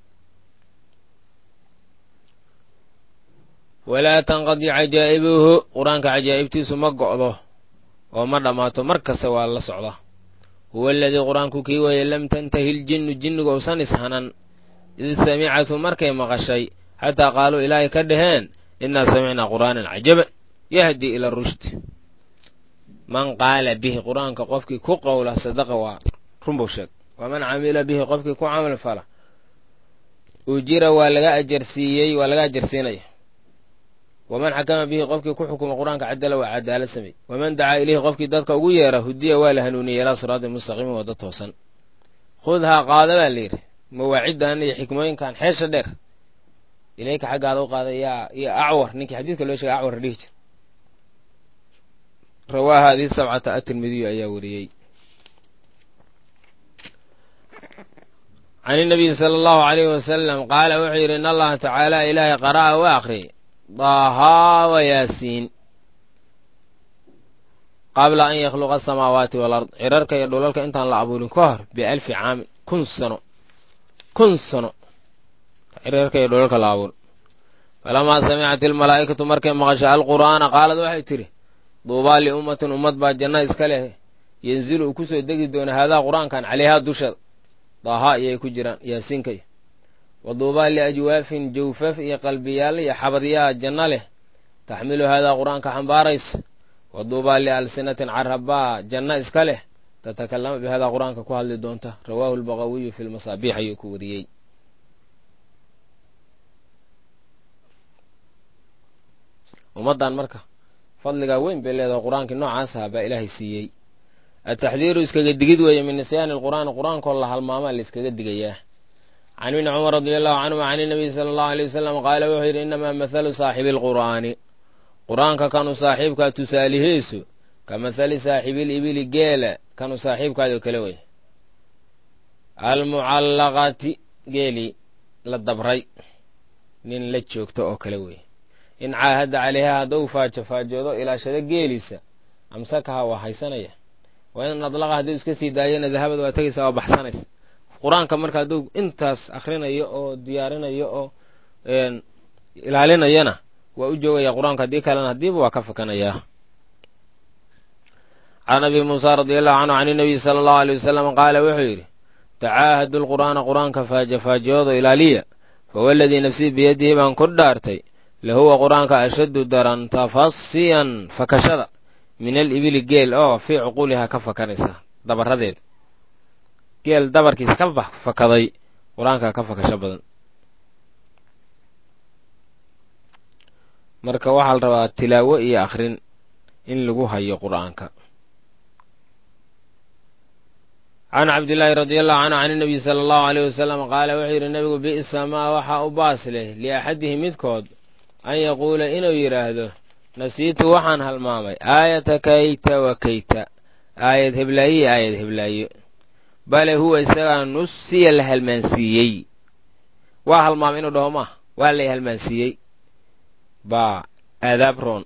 walaa tanqadi cajaa'ibuhu qur-aanka cajaa'ibtiisu ma go'do oo ma dhammaato mar kasta waa la socda huwa aladii qur-aanku kii weeye lam tantahi ljinnu jinnigu usan ishanan id samicatu markay maqashay xataa qaaluu ilaahay ka dhaheen innaa samicnaa qur'aanan cajaban yahdii ila rushd man qaala bihi qur-aanka qofkii ku qowla sadaqa waa runbuu sheeg waman camila bihi qofkii ku camal fala ujira waa laga ajarsiiyey waa laga ajarsiinaya waman xakama bihi qofkii ku xukuma qur-aanka cadala waa cadaalad samey waman dacaa ilayhi qofkii dadka ugu yeera hudiya waa la hanuuniyey ilaa siraatin mustaqiimin wadda toosan khudhaa qaada baa la yidhi mawaaciddan iyo xikmooyinkan xeesha dheer ilayka xaggaada u qaada yaa iyo acwar ninkii xadiidka loo sheegay acwar dhihi jir rawaaha hadii sabcata atirmidiyu ayaa wariyey can inabiyi sala allahu alayhi wasalam qaala wuxuu yidhi in allaha tacaala ilaahay qara'a waa akhriyay daahaa wa yaasiin qabla an yakhluqa asamaawaati walard cirarka iyo dhulalka intaan la abuurin ka hor bialfi caamin kun sano kun sano cirarka iyo dhulalka la abuurin falamaa samicat ilmalaa'ikatu markay maqasha alqur'aana qaalad waxay tidhi duubaa liummatin ummad baa janna iska leh yanzilu uu kusoo degi doona haadaa qur-aankan caleyhaa dusheeda daahaa iyay ku jiraan yaasiinka iyo wa duubaa liajwaafin jawfaf iyo qalbiyaal iyo xabadyaa janno leh taxmilu haadaa qur-aanka xambaaraysa wa duubaa lialsinatin carabaa janno iska leh tatakallama bi haadaa qur-aanka ku hadli doonta rawaahu lbaqawiyu fi lmasaabiix ayuu ku wariyey ummaddan marka fadligaa weyn bay leedahay qur-aankii noocaas aha baa ilaahay siiyey ataxdiiru iskaga digid weeye min nisyaani alqur'aani qur-aankoo la halmaamaa la iskaga digayaa can ibni cumar radi allahu canhuma can inabiy sala allahu aleyh wasalam qaala wuxuu yidhi innamaa mathalu saaxibi alqur'aani qur-aanka kanu saaxiibkaa tusaalihiisu ka mathali saaxibil ibili geela kanu saaxiibkaadoo kale wey almucallaqati geelii la dabray nin la joogto oo kale wey in caahadda caleyha hadduu faajo faajoodo ilaashado geeliisa amsakaha waa haysanaya waa in adlaqa hadduu iska sii daayana dahabad waa tegaysa waa baxsanaysa qur-aanka marka hadduu intaas akhrinayo oo diyaarinayo oo ilaalinayana waa u joogaya qur-aanka haddii kalena haddiiba waa ka fakanayaa can abi muusa radi allahu canhu can inabiy sala allahu aley wasalam qaala wuxuu yidhi tacaahadu lqur'aana qur-aanka faajo faajoodo ilaaliya fawaladii nafsii biyadihi baan ku dhaartay lahuwa qur-aanka ashaddu daran tafasiyan fakashada min alibili geel oo fii cuquulihaa ka fakanaysa dabaradeeda geel dabarkiisa ka fakaday qur-aanka ka fakasho badan marka waxaa la rabaa tilaawo iyo akhrin in lagu hayo qur'aanka can cabdillaahi radi allahu canhu can inabiy sala allahu aleyh wasalam qaala wuxuu yidhi nebigu bi'sa maa waxaa u baas leh liaxadihi midkood an yaquula inuu yidhaahdo nasiitu waxaan halmaamay aayata kayta wa kayta aayad heblaaye aayad heblaayo bale huwa isagaa nusiya la halmaansiiyey waa halmaamay inuu dhaho maaha waa lay halmaansiiyey baa aadaab roon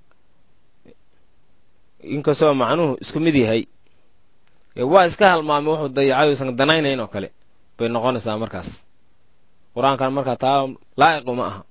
inkastoo macnuhu isku mid yahay waa iska halmaamay wuxuu dayacay usan danaynayn oo kale bay noqonaysaa markaas qur-aankan markaa taa laa'iqu ma aha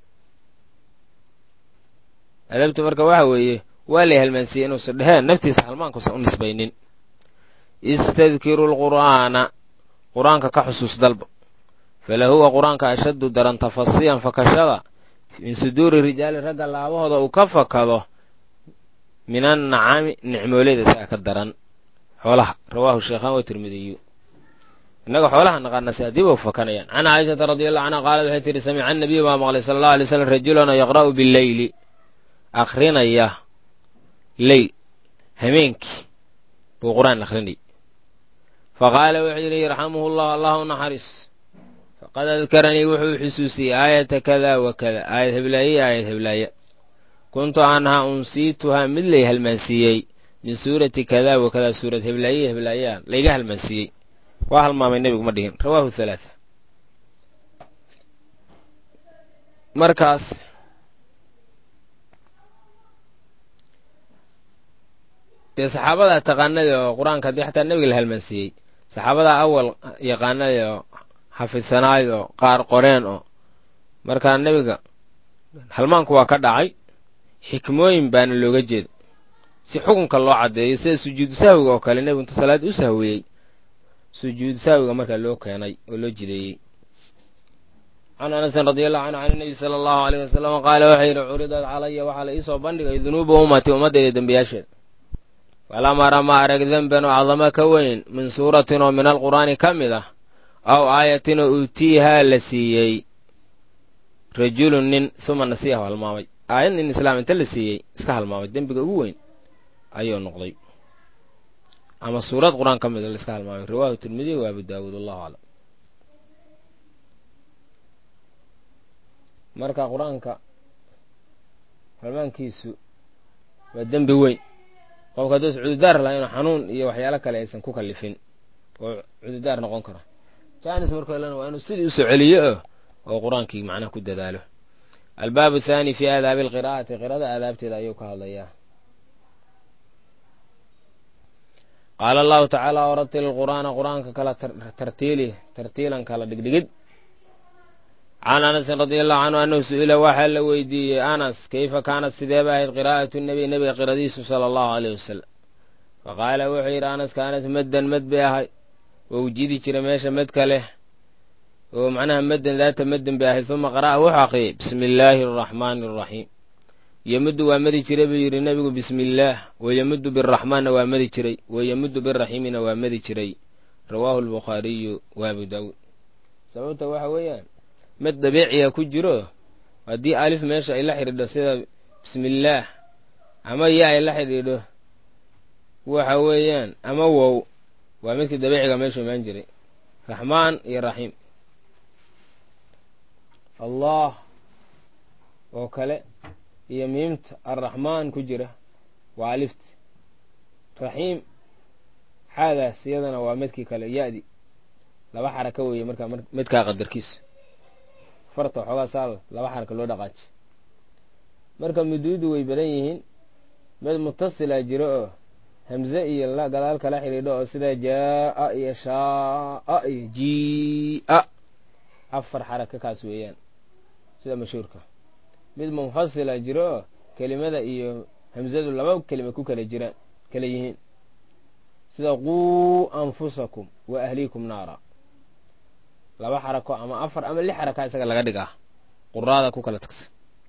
adabtu marka waxa weeye waa lay halmaansiiyey inuusan dheheen naftiisa halmaankuusan u nisbaynin istadkiru lqur'aana qur-aanka ka xusuus dalba falahuwa qur-aanka ashaddu daran tafasiyan fakashada min suduuri rijaali ragga laabahooda uu ka fakado min annacami nicmooleyda isaga ka daran xoolaha rawaahu sheekhaan wa tirmidiyu innaga xoolaha naqaana si haddiiba u fakanayaan can caaishata radi allahu canha qaalad waxay tihi samica annabiyu baa maqlay sala allahu alay slam rajulana yaqra'u bileyli akrinaya leyl hameenkii buu qur-aan akrinay faqaala wuxuu yidhi yarxamuhu llah allah u naxariis faqad adkaranii wuxuu xusuusiyey aayata kada wa kada aayad heblaaye aayad heblaaya kuntu anhaa unsiituhaa mid lay halmaansiiyey min suurati kada wa kada suurad heblaaye heblaayaa layga halmaansiiyey waa halmaamay nebigu ma dhihin rawaahu halaata markaas dee saxaabadaa taqaanada oo qur-aanka haddii xataa nebiga la halmaansiiyey saxaabadaa awal yaqaanada oo xafidsanaay oo qaar qoreen oo markaa nebiga halmaanku waa ka dhacay xikmooyin baana looga jeeda si xukunka loo caddeeyo sida sujuudu sahwiga oo kale nebigu inta salaad u sahwiyey sujuudu sahwiga markaa loo keenay oo loo jideeyey can anasin radi allahu canhu can nebi sala allahu aleyh wasalam qaala waxaa yidhi curidat calaya waxaa la iisoo bandhigay dunuuba ummati ummaddayda dembiyaasheeda falam ara ma arag denban oo cadamo ka weyn min suuratin oo min alqur'aani ka mid ah aw aayatin oo uutiihaa la siiyey rajulun nin uma nasiyahu halmaamay aayad nin islaam inta la siiyey iska halmaamay dembiga ugu weyn ayuu noqday ama suurad qur-aan ka mid a la iska halmaamay riwahu tirmidiy wa abu daawuud allahu aclam marka qur-aanka halmaankiisu waa dembi weyn qofka hadduus cududaar laha inuu xanuun iyo waxyaalo kale aysan ku kallifin oo cududaar noqon kara jaanis markoo lena waa inuu sidii usoo celiyo oo qur-aankii macnaha ku dadaalo albaabu athaani fi aadaabi alqiraa'ati qirada aadaabteeda ayuu ka hadlayaa qaala allahu tacaala waratil qur'aana qur-aanka kala tartiili tartiilan kala dhigdhigid can anasin radi allahu canhu annahu su-ila waxaa la weydiiyey anas kayfa kaanat sideeba ahayd qiraa'atu nebiy nebiga qiradiisu sala allahu aleyh wasalam faqaala wuxuu yidhi anas kaanat maddan mad bay ahayd oo ujidi jira meesha madka leh oo macnaha maddan daata maddan bay ahayd uma qara'a wuxuu aqriyey bismi illaahi araxmaani araxiim yemuddu waa madi jiray buu yidhi nebigu bismi illaah wayemuddu biraxmaanna waa madi jiray wayemuddu biraxiimina waa madi jiray rawaahu albukhaariyu wa abu daawuud sababta waxa weeyaan mad dabiiciya ku jiro haddii alif meesha ay la xidhiidho sida bismillaah ama ya ay la xidhiidho waxa weeyaan ama wow waa midkii dabiiciga meeshu imaan jiray raxmaan iyo raxiim allah oo kale iyo miimta arraxmaan ku jira waa alifti raxiim xaadaas iyadana waa midkii kale ya-di laba xaraka weeye markaa midkaa qadarkiisa farta waxoogaa saal laba xaraka loo dhaqaaji marka muduudu way badan yihiin mid mutasila jiro oo hamze iyo gadaal kala xidhiidho oo sida jaa-a iyo shaa-a iyo jii-a afar xaraka kaas weeyaan sida mashhuurka mid munfasila jiro oo kelimada iyo hamzadu laba kelima ku kala jiraan kala yihiin sida quu anfusakum wa ahliikum naara laba xarako ama afar ama lix xaraka isaga laga dhigaa quraada ku kala tagsa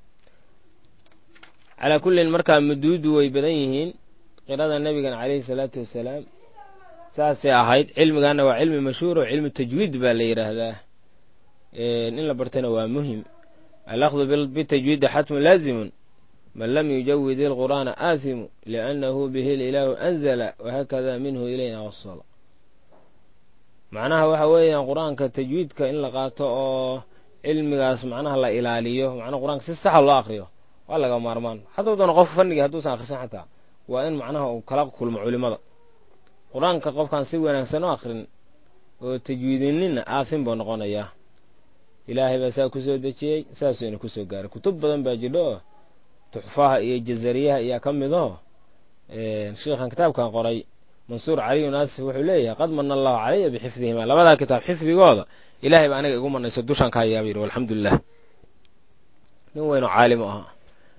calaa kullin markaa muduudu way badan yihiin qirada nebigana caleyhi salaatu wasalaam saasay ahayd cilmigaana waa cilmi mashhuur oo cilmi tajwiid baa la yidhaahdaa in la bartana waa muhim alakdu bitajwiidi xatmu laazimun man lam yujawid ilqur'aana aathimu liannahu bihi ilaahu anzala wahakada minhu ilayna wasala macnaha waxa weeyaan qur-aanka tajwiidka in la qaato oo cilmigaas macnaha la ilaaliyo macnaha qur-aanka si saxa loo akriyo waa laga maarmaan hadduu doono qof fanigii hadduusan akhrisan xataa waa in macnaha uu kala kulmo culimada qur-aanka qofkaan si wanaagsan u akrin oo tajwiidininna aafin buu noqonayaa ilaahay baa saa kusoo dejiyey saasuyna kusoo gaaray kutub badan baa jidho oo tuxfaha iyo jazariyaha ayaa ka midaho sheikhan kitaabkan qoray mansuur caliyu naasif wuxuu leeyahay qad mana allahu calaya bixifdihima labadaa kitaab xifdigooda ilahay baa aniga igu manayso dushaan ka hayaaba yidhi alxamdulilah nin weynoo caalim u ahaa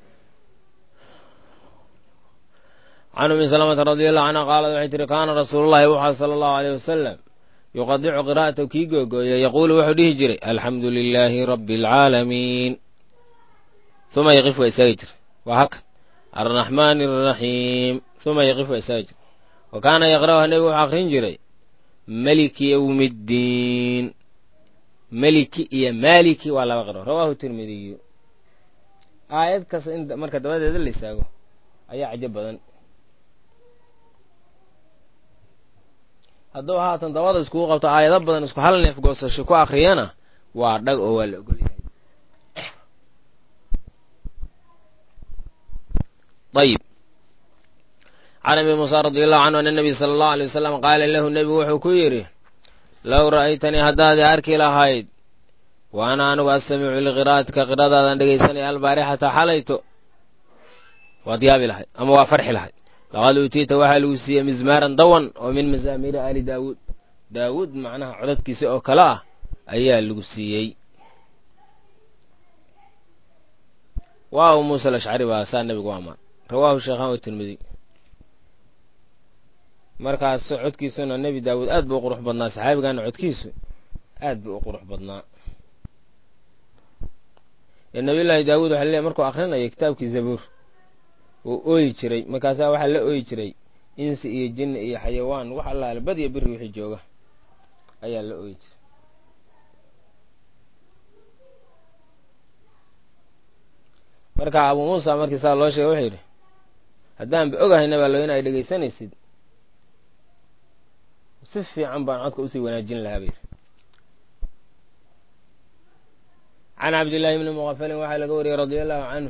can umi salamata radi allahu canha qaalad waxay tihi kaana rasuulullahi wuxaa sala allahu aleyh wasalam yuqadicu qiraa'atahu kii googooya yaquulu wuxuu dhihi jiray alxamdu lilaahi rabbi alcaalamiin uma yaqif waa istaagi jira waa haka arraxmaani araxiim uma yaqif waa istaagi jira wa kaana yaqra'uha nebigu wuxuu akrin jiray meliki yowmiddiin meliki iyo maaliki waa laba qiro rawaahu tirmidiyu aayad kasta in marka dabadeeda la istaago ayaa cajo badan hadduu haatan dabada iskugu qabto aayado badan isku hal neef goosasho ku akriyana waa dhag oo waa la ogol yahay ayib can abi muusa radi allahu canhu ana nabiy sala allahu alay wasalam qaala lahu nebigu wuxuu ku yidhi low ra'aytanii haddaad arki lahayd wa ana anigu astamicu liqiraa'atika qiradaadaan dhegaysanaya albaarixata xalayto waad yaabi lahayd ama waa farxi lahayd laqad uutiita waxaa lagu siiyey mizmaaran dawan oo min mazaamiiri aali daawuud daawuud macnaha codadkiisa oo kale ah ayaa lagu siiyey waa u muusa alashcari baa saa nebigu amaan rawaahu sheekhaan wa tirmidi markaas codkiisuna nebi daawuud aad buu u qurux badnaa saxaabigana codkiisu aad buu u qurux badnaa nabiyullaahi daawuud waxa leeyahy markuu akhrinayo kitaabkii zabuur uu ooyi jiray markaasaa waxaa la ooyi jiray insi iyo jinni iyo xayawaan wax allaale badiya biri wixii jooga ayaa la ooyi jiray marka abuu muusa markii saa loo sheegay wuxuu yidhi haddaanba ogahayna baa lo in ay dhegaysanaysid si fiican baan codka usii wanaajin lahaa ba yidhi can cabdillaahi bni muqafalin waxaa laga wariyey radia allahu canhu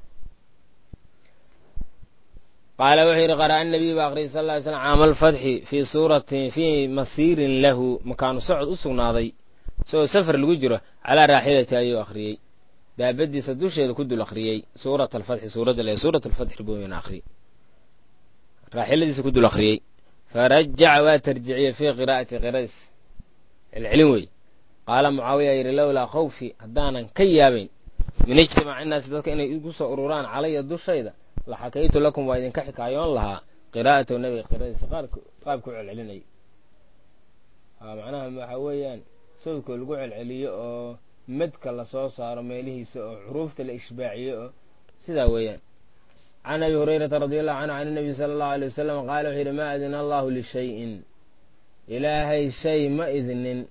qaala wuxuu yidhi qara'a nabiy ba aqriyay sal ly slam caama alfatxi fii suuratin fii masiirin lahu makaanu socod u sugnaaday isagoo safar lagu jiro calaa raaxilati ayuu akhriyey daabadiisa dusheeda ku dul akhriyey suurat alfatxi suuradda le suurat alfatxi booyna akhriyey raaxiladiisa ku dul akhriyey farajaca waa tarjiciyey fii qiraa'ati qiradiis celcelin wey qaala mucaawiya yidhi lowlaa khawfi haddaanan ka yaabayn min ijtimaaci innaasi dadka inay igu soo ururaan calaya dushayda la xakaytu lakum waa idinka xikaayoon lahaa qiraa'atahu nabiga qiradiisa qaabku celcelinayay macnaha waxa weeyaan sawdkoo lagu celceliyo oo madka lasoo saaro meelihiisa oo xuruufta la ishbaaciyo oo sidaa weeyaan can abi hurayrata radi allahu canhu can inabiy sala allahu alay wasalam qaala wuxuu yidhi maa adina allahu lishayin ilaahay shay ma idnin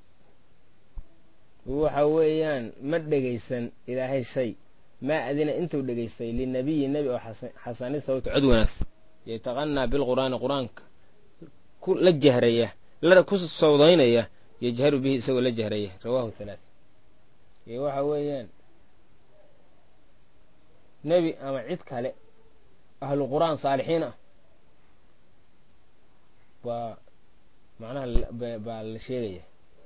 waxa weeyaan ma dhegaysan ilaahay shay maa adina intuu dhegaystay linabiyi nebi oo xasani sawta cod wanaagsan yataqanaa bilqur'aani qur-aanka la jahraya ku sawdaynaya yajharu bihi isagoo la jahraya rawahu halaath iyo waxa weeyaan nebi ama cid kale ahlu qur'aan saalixiin ah baa macnaha baa la sheegaya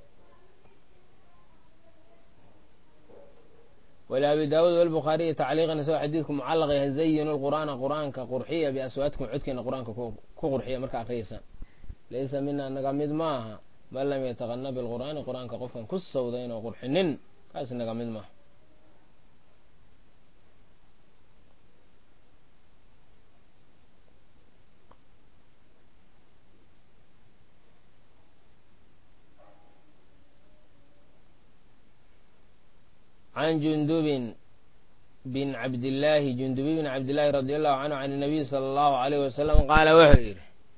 wlabi daawuud walbukhaariyi tacliiqan isagoo xadiidku mucallaq yahay zayinu lqur'aana qur'aanka qurxiya biaswaatikum codkiina qur'aanka ku qurxiya marka akriyaysaan laysa mina naga mid maaha man lam yataqana bilqur'aani qur'aanka qofkan ku sawdayn oo qurxinin kaas naga mid maaha can jundubin bin cabdillaahi jundubi bin cabdillaahi radi allahu canhu can inabiy sala allahu alayh wasalam qaala wuxuu yidhi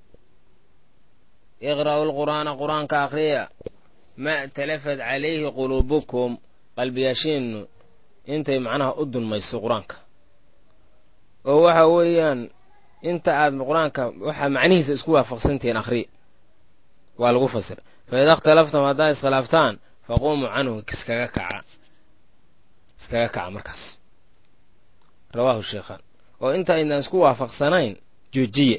iqra'u lqur'aana qur'aanka akhriya ma talafat calayhi quluubukum qalbiyaashiinu intay macnaha u dulmayso qur-aanka oo waxa weeyaan inta aad qur-aanka waxaa macnihiisa isku waafaqsantihiin akhriya waa lagu fasira fa ida ikhtalaftum haddaa iskhilaaftaan faquumuu canhu iskaga kaca iskaga kaca markaas rawaahu sheekhaan oo inta aydaan isku waafaqsanayn joojiye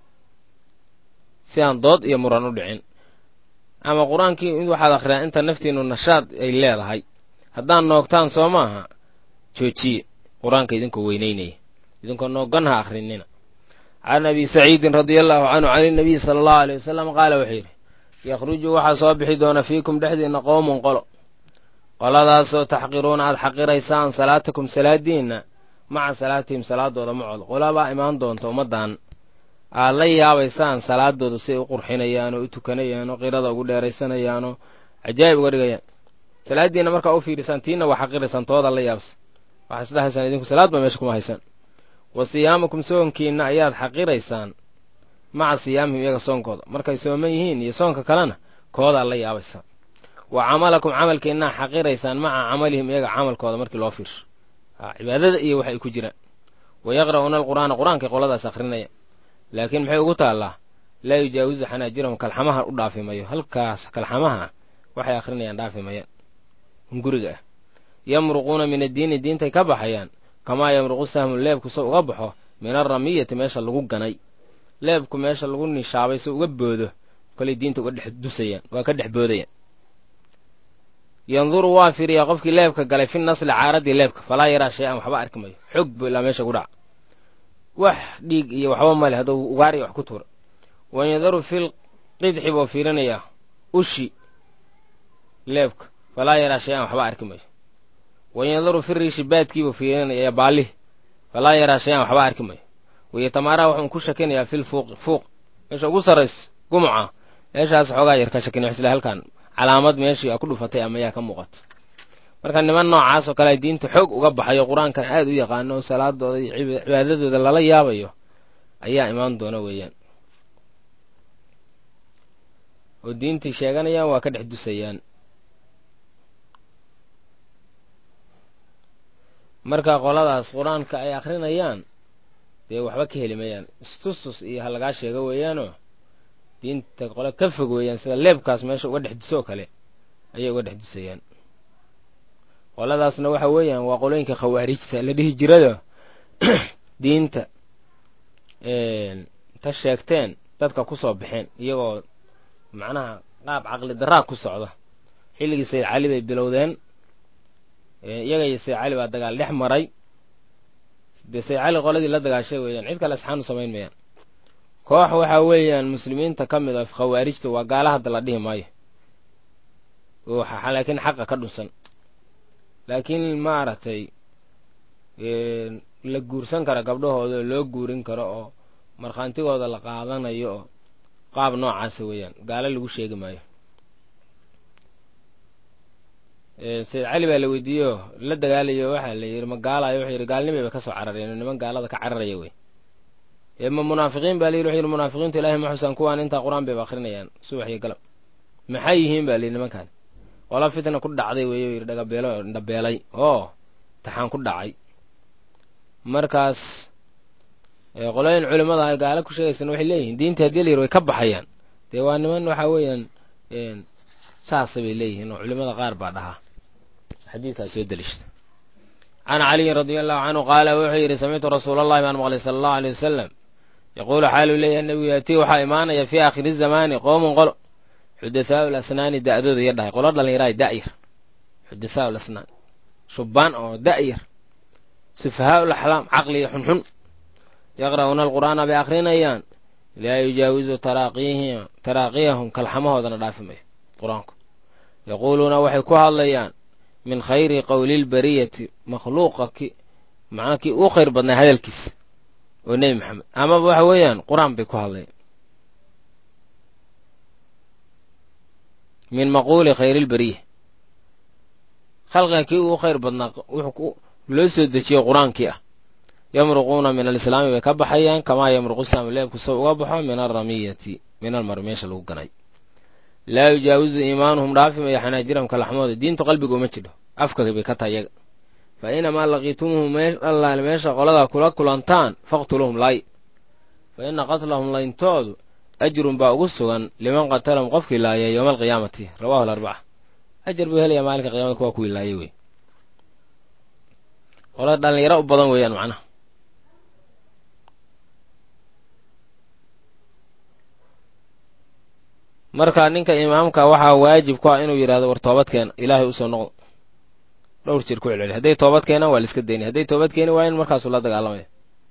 si aan dood iyo muran u dhicin ama qur-aankii waxaad akhriyaa inta naftiinu nashaad ay leedahay haddaan noogtaan soo maaha joojiye qur-aanka idinkoo weynaynaya idinkoo noogan ha akhrinina can abi saciidin radia allahu canhu can inabiyi sala allahu aley wasalam qaala wuxuu yidhi yakhruju waxaa soo bixi doona fiikum dhexdiinna qowmun qolo qoladaasoo taxqiruuna aad xaqiraysaan salaatakum salaadiinna maca salaatihim salaadooda macooda qolabaa imaan doonta ummaddan aad la yaabaysaan salaadooda si ay u qurxinayaan oo u tukanayaan oo qirada ugu dheeraysanayaan oo cajaa'ib uga dhigayaan salaaddiinna markaa u fiirisaan tiinna waa xaqiraysaan tooda la yaabsan waxaa isdhahaysaan idinku salaad baa meesha kuma haysaan wa siyaamakum soonkiinna ayaad xaqiraysaan maca siyaamihim iyaga soonkooda markay sooman yihiin iyo soonka kalena koodaad la yaabaysaan wa camalakum camalkiinaa xaqiraysaan maca camalihim iyaga camalkooda markii loo fiirsho cibaadada iyo waxay ku jiraan wa yaqra'uuna alqur'aana qur-aankay qoladaas akrinaya laakiin maxay ugu taallaa laa yujaawizu xanaajirahum kalxamaha u dhaafi mayo halkaas kalxamaha waxay akrinayaan dhaafi mayaan hunguriga ah yamruquuna min addiini diintay ka baxayaan kamaa yamruqu sahmu leebku se uga baxo min alramiyati meesha lagu ganay leebku meesha lagu nishaabay se uga boodo kolay diinta uga dhex dusayaan waa ka dhex boodayaan yanduru waa fiiriyaa qofkii leebka galay fi nasli caaradii leebka falaa yaraa shay an waxba arki mayo xog bu ilaa meesha ku dhaca wax dhiig iyo waxba male hadduu ugaariya wax ku tuura wayadaru fil qidxi buu fiirinayaa ushi leebka falaa yaraa shay an waxba arki mayo wayadaru fi riishi baadkiibuu fiirinayaa baalih falaa yaraa shay an waxba arki mayo wayatamaaraha wuxuun ku shakinayaa fil fuuqi fuuq meesha ugu sarrays gumuca meeshaas xoogaa yar ka shakinay isla halkan calaamad meeshii a ku dhufatay ama yaa ka muuqato marka niman noocaas oo kale diinta xoog uga baxayo qur-aankan aad u yaqaano oo salaadooda iyo cibaadadooda lala yaabayo ayaa imaan doona weeyaan oo diintii sheeganayaan waa ka dhex dusayaan marka qoladaas qur-aanka ay akrinayaan dee waxba ka heli mayaan istustus iyo ha lagaa sheego weeyaanoo diinta qole ka fog weeyaan sida leebkaas meesha uga dhex dusoo kale ayay uga dhex dusayaan qoladaasna waxa weeyaan waa qolooyinka khawaarijta la dhihi jirado diinta ta sheegteen dadka ku soo baxeen iyagoo macnaha qaab caqli daraa ku socda xilligii sayid cali bay bilowdeen iyaga iyo sayid cali baa dagaal dhex maray dee sayid cali qoladii la dagaashay weeyaan cid kale asxaanu samayn mayaan koox waxaa weeyaan muslimiinta ka mid a khawaarijta waa gaala hadda la dhihi maayo laakiin xaqa ka dhunsan laakiin maaragtay la guursan kara gabdhahooda oo loo guurin karo oo markhaantigooda la qaadanayo oo qaab noocaasa weeyaan gaalo lagu sheegi maayo sayid cali baa la weydiiyeoo la dagaalayo waxaa la yidhi ma gaalayo wuxuu yidhi gaalnimay bay ka soo carareen niman gaalada ka cararaya wey ma munaafiqiin baa layidhi wuxuu yidhi munaafiqiintu ilahay ma xusaan kuwaan intaa qur-aan bayba akrinayaan subax iyo galab maxay yihiin ba layidhi nimankan qola fitna ku dhacday weeye u yidhi dhagabeelo dhabeelay oo taxaan ku dhacay markaas qolooyin culimmada ay gaalo ku sheegaysana waxay leeyihiin diinta haddii la yidhi way ka baxayaan dee waa niman waxa weeyaan saasa bay leeyihiin oo culimmada qaar baa dhahaa xadiidkaas soo deliishta can caliyin radia allahu canhu qaala wuxuu yidhi samictu rasuula allahi baan maqlay sala allahu aleyh wasalam yaquulu xaaluu leeyahay nebigu yaatii waxaa imaanaya fii aakhiri zamaani qoomun qolo xudathaau lasnaani da'dooda iyo dhahay qolo dhallinyaraay da'yar xudathaau lasnaan shubbaan oo da'yar sufahaau laxlaam caqliga xunxun yaqra'uuna alqur'aana bay akrinayaan laa yujaawizu taraaqiyahum kalxamahoodana dhaafi mayo qur-aanku yaquuluuna waxay ku hadlayaan min khayri qowli lbariyati makhluuqa ki macnaa kii uu khayr badnaa hadalkiisa oo nebi maxamed amaba waxa weeyaan qur-aan bay ku hadlayaan min maquuli khayri lbariya khalqiga kii uu khayr badnaa wuxuu loo soo dejiyo qur-aankii ah yamruquuna min alislaami bay ka baxayaan kamaa yamruqu saamu leebku sow uga baxo min alramiyati min almari meesha lagu ganay laa yujaawizu iimaanuhum dhaafi maya xanaajirahum kalaxmooda diintu qalbiga uma jidho afka bay ka tahay yaga fa inamaa laqiitumuhu allaale meesha qoladaa kula kulantaan faqtuluhum laay fa ina qatlahum layntoodu ajrun baa ugu sugan liman qatalahum qofkii laayay yowma alqiyaamati rawahu alarbaca ajar buu helayaa maalinka qiyamada kuwaa kuwii laayay wey qolada dhallinyaro u badan weeyaan macnaha marka ninka imaamka waxaa waajib ku ah inuu yidhahdo war toobadkeena ilaahay usoo noqdo dhowr jir ku celceli hadday toobad keenaan waa la iska daynay hadday toobad keeni waayan markaasuu la dagaalamaya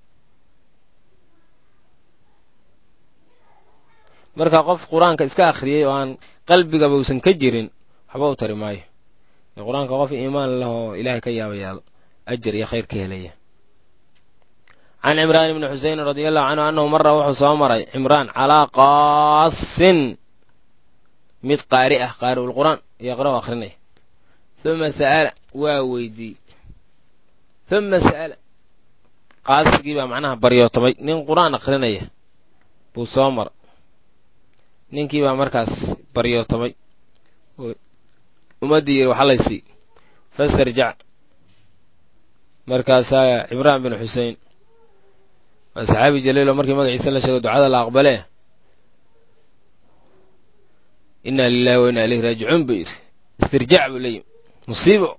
marka qof qur-aanka iska akhriyey oo aan qalbigaba uusan ka jirin waxba u tari maayo qur-aanka qof iimaan leh oo ilaahay ka yaabayaal ajar iyo khayr ka helaya can cimraan ibni xusein radia allahu canhu annahu mara wuxuu soo maray cimraan calaa qaasin mid qaari ah qaari'ul qur'aan yaqra' akhrinaya uma sa'ala waa weydiiyey uma sa'ala qaasigii baa macnaha baryootamay nin qur-aan akhrinaya buu soo mara ninkii baa markaas baryootamay ummaddii yidhi waxa laysii fastarjac markaasaa cimraan bin xusein waa saxaabi jaliilo markii magaciisa la sheego ducada la aqbalee inna lilahi wa inna ilayhi raajicuun buu yidhi istirjaac buu leeyihi musiibo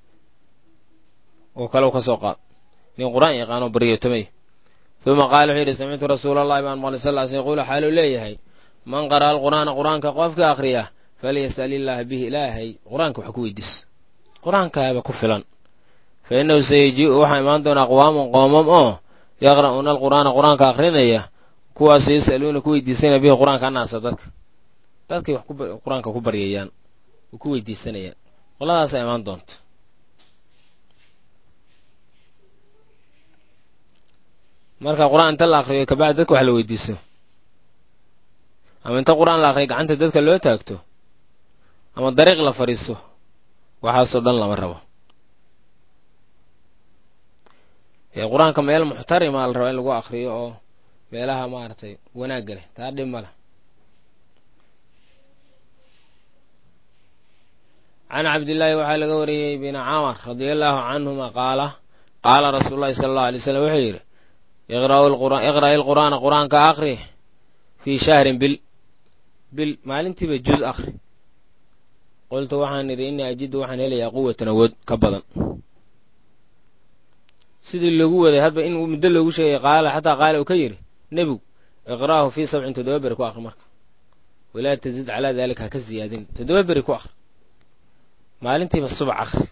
oo kale u ka soo qaad nin qur-aan yaqaanoo baryootamay uma qaala wuxuu yidhi samictu rasuula allahi baan maqlay sal l sl yaquulu xaaluu leeyahay man qara'a alqur'aana qur-aanka qofka akhriya falyas'al illaaha bihi ilaahay qur-aanka wax ku weydiiso qur-aankaaba ku filan fa innahu sayajii'u waxaa imaan doona aqwaamun qoomam oo yaqra'uuna alqur'aana qur-aanka akhrinaya kuwaasu yas'aluuna ku weydiisanaya bihi qur-aanka annaasa dadka dadkay wax qur-aanka ku baryayaan oo ku weydiisanayaan qoladaasaa imaan doonta marka qur-aan inta la akriyo kabacdi dadka wax la weydiiso ama inta qur-aan la akriyo gacanta dadka loo taagto ama dariiq la fadhiiso waxaasoo dhan lama rabo qur-aanka meel muxtarima la raba in lagu akriyo oo meelaha maaragtay wanaagga leh taa dhib ma leh can cabdillaahi waxaa laga wariyey bin camar radia allaahu canhuma qaala qaala rasuulu llahi sala allahu alay slam wuxuu yidhi iqra'i lqur'aana qur'aanka akri fii shahrin bil bil maalintiiba juz akri qultu waxaan idhi innii ajidu waxaan helayaa quwatan awood ka badan sidii loogu waday hadba in muddo loogu sheegay qaala xataa qaala uu ka yidhi nebigu iqra'ahu fii sabcin toddoba beri ku akri marka walaa tazid calaa daalika ha ka siyaadin toddoba beri ku akri maalintiiba subax akri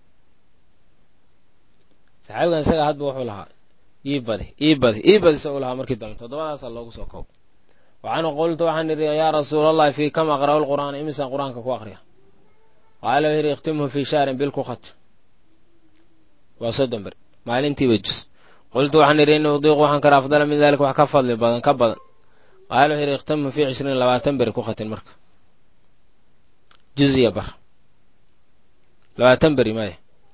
saxaabigan isaga hadba wuxuu lahaa ii badi ii badi ii badi sa u lahaa markii dambe toddobadaasaa loogu soo koob waxaanu qultu waxaan idhi yaa rasuula allahi fii kam aqra'u lqur'aana imisaan qur'aanka ku akriya qaala wuxuu yidhi ikhtimhu fii shahrin bil ku khat waa soddon beri maalintiiba jus qultu waxaan idhi ini udiiqu waxaan kara afdala min dalika wax ka fadli badan ka badan qaala wuxuu yidhi ikhtimhu fii cishriin labaatan beri ku khatin marka juziya bar labaatan beri maya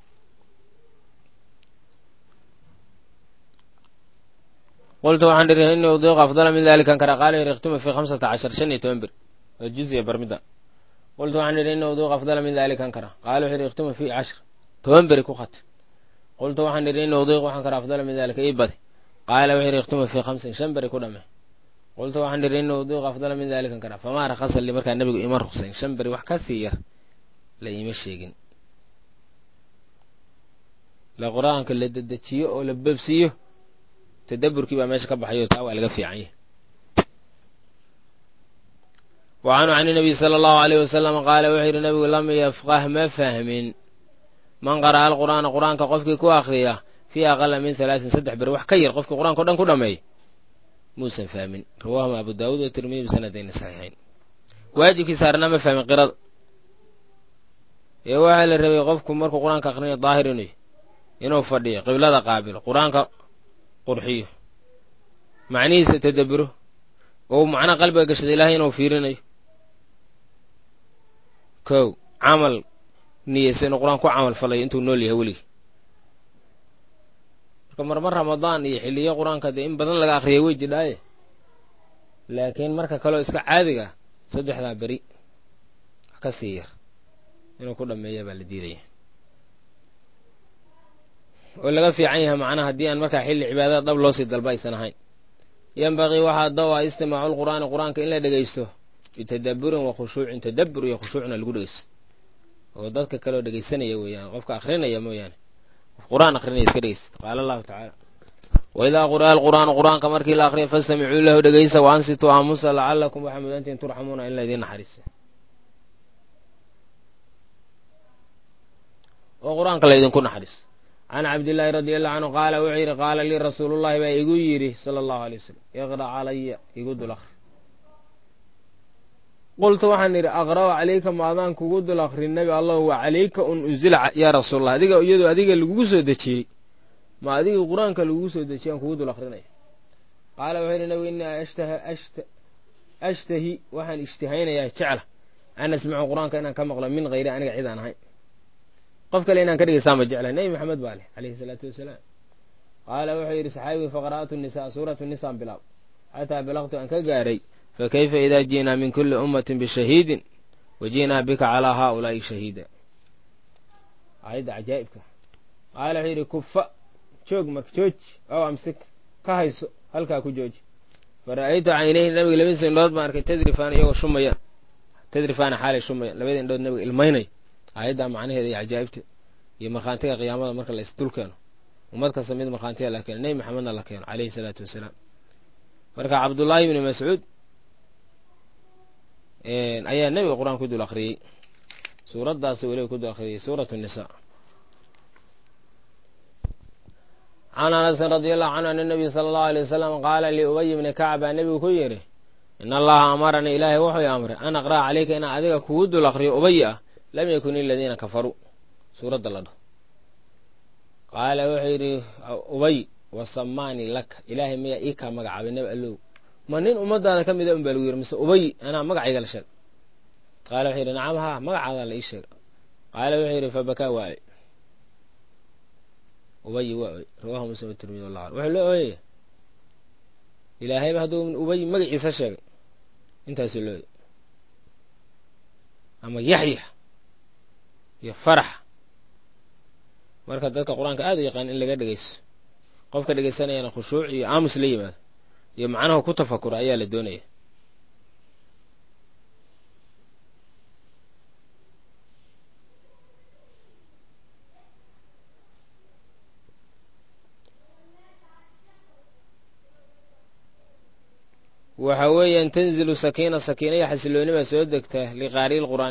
qultu waxaan idhi ini udiiqu afdala min dalikan kara qaala yidhi ikhtimhu fii khamsata cashar shan iyo toban beri waa juziya bar midda qultu waxaan idhi ini udiiqu afdala min dalikan kara qaala wuxuu yidhi ikhtimhu fii cashar toban beri ku khat qultu waxaan idhi ini udiiqu waxaan kara afdala min dalika ii badi qaala wuxuu yidhi ikhtimhu fii khamsin shan beri ku dhame qultu waxaan idhi ini udiiqu afdala min dalikan kara famaa rakhasa li markaa nebigu ima ruqsayn shan beri wax ka sii yar la iima sheegin la qur-aanka la dedejiyo oo la bebsiiyo tadaburkii baa meesha ka baxayo taa waa laga fiican yahay wa canhu can inabiy sala allahu aleyh wasalam qaala wuxuu yidhi nabigu lam yafqah ma fahmin man qara'a alqur'aana qur-aanka qofkii ku akriya fii aqala min halaatin saddex beri wax ka yar qofkii qur-aanka o dhan ku dhameey muusan fahmin rawaahuma abu daawuud wa tirmidi bisanadayni saxiixayn waajibkii saarnaa ma fahmin qirada ee waxaa la rabay qofku markuu qur-aanka akrinayo daahir inuu inuu fadhiyo qiblada qaabilo qur-aanka qurxiyo macnihiisa tadaburo oo macna qalbiga gashada ilaahay inuu fiirinayo kow camal niyeysa inuu qur-aan ku camal falayo intuu nool yahay weligii marka marmar ramadaan iyo xiliyo qur-aanka dee in badan laga akriya wey jidhaaye laakiin marka kaleo iska caadiga saddexdaa beri wax ka sii yar inuu ku dhameeya baa la diidaya oo laga fiican yahay macnaha haddii aan markaa xilli cibaadada dhab loo sii dalba aysan ahayn yembaqii waxaa dawa istimaacu lqur'aani qur-aanka in la dhegeysto bitadaburin wa khushuucin tadabur iyo khushuucna lagu dhegeysto oo dadka kaleoo dhegeysanaya weeyaan qofka akrinaya mooyaane qof qur-aan akrinaya iska dhegeysta qaala allahu tacaala waidaa quri'a alqur'aanu qur-aanka markii la akriya fastamicuu lahu dhegeysta wa ansituu aamusa lacalakum waxaa mudantiin turxamuuna in laydin naxariisa oo qur-aanka laydinku naxariiso can cabdillaahi radi allahu canhu qaala wuxuu yidhi qaala lii rasuulullahi baa igu yidhi sala allahu alay wasalam iqra' calaya igu dul akri qultu waxaan idhi aqra'u calayka maadaan kugu dul akrin nebi allah wa calayka un unzila yaa rasuulallah adiga iyadoo adiga lagugu soo dejiyey ma adiga qur-aanka lagugu soo dejiyey aan kugu dul akrinaya qaala wuxuu yidhi nebigu innii ashtahi waxaan ishtihaynayaa jecla an asmacu qur-aanka inaan ka maqlo min hayri aniga cid aan ahayn qof kale inaan ka dhegeystaanba jecla nebi maxamed baa leh calayhi salaatu wasalaam qaala wuxuu yidhi saxaabigii faqra'atu nisaa suuratu nisaan bilaab xataa balaqtu aan ka gaaray fakayfa idaa ji'naa min kulli ummatin bishahiidin wa ji'naa bika calaa haaulaa'i shahiida aayadda cajaa'ibka qaala wuxuu yidhi kufa joog marka jooji ow amsik ka hayso halkaa ku jooji fara'aytu caynayhi nabiga labadiisa indhood baan arkay tadrifaan iyagoo shumayaan tadrifaana xaalay shumayaan labada indhood nabiga ilmaynay aayaddaa macnaheeda iyo cajaa'ibta iyo markhaantiga qiyaamada marka la isdul keeno ummad kasta mid markhaantiga la keeno nebi maxamedna la keeno caleyhi salaatu wasalaam marka cabdullaahi ibni mascuud ayaa nebiga qur-aan ku dul akhriyey suuraddaas weliba ku dul akhriyey suuratu nisaa can anasin radi allahu canhu an nabiy sala allahu alay wasalam qaala liubay bni kacb baa nebigu ku yidhi in allaha amaranii ilaahay wuxuu amray an aqra'a caleyka inaan adiga kugu dul akriyo ubay ah lam yakun iladiina kafaruu suuradda la dhaho qaala wuxuu yidhi ubay wasamaanii laka ilaahay miyaa ii kaa magacaabay nebi allow ma nin ummadaada ka mida un baa lagu yidhi mise ubay anaa magacayga la sheeg qaala wuxuu yidhi nacam haa magacaadaa la ii sheega qaala wuxuu yidhi fabakaa waa oy ubay waa oy rawahu muslim tirmidi wallah wuxuu la ooyaya ilaahayba hadduu ubay magaciisa sheegay intaasuu la ooyay ama yaxya iyo farax marka dadka qur-aanka aad u yaqaan in laga dhegeysto qofka dhegeysanayana khushuuc iyo aamus la yimaado iyo macnaha ku tafakura ayaa la doonaya waxa weeyaan tanzilu sakiina sakiina iyo xasilooni baa soo degta liqaari'i lqur'aan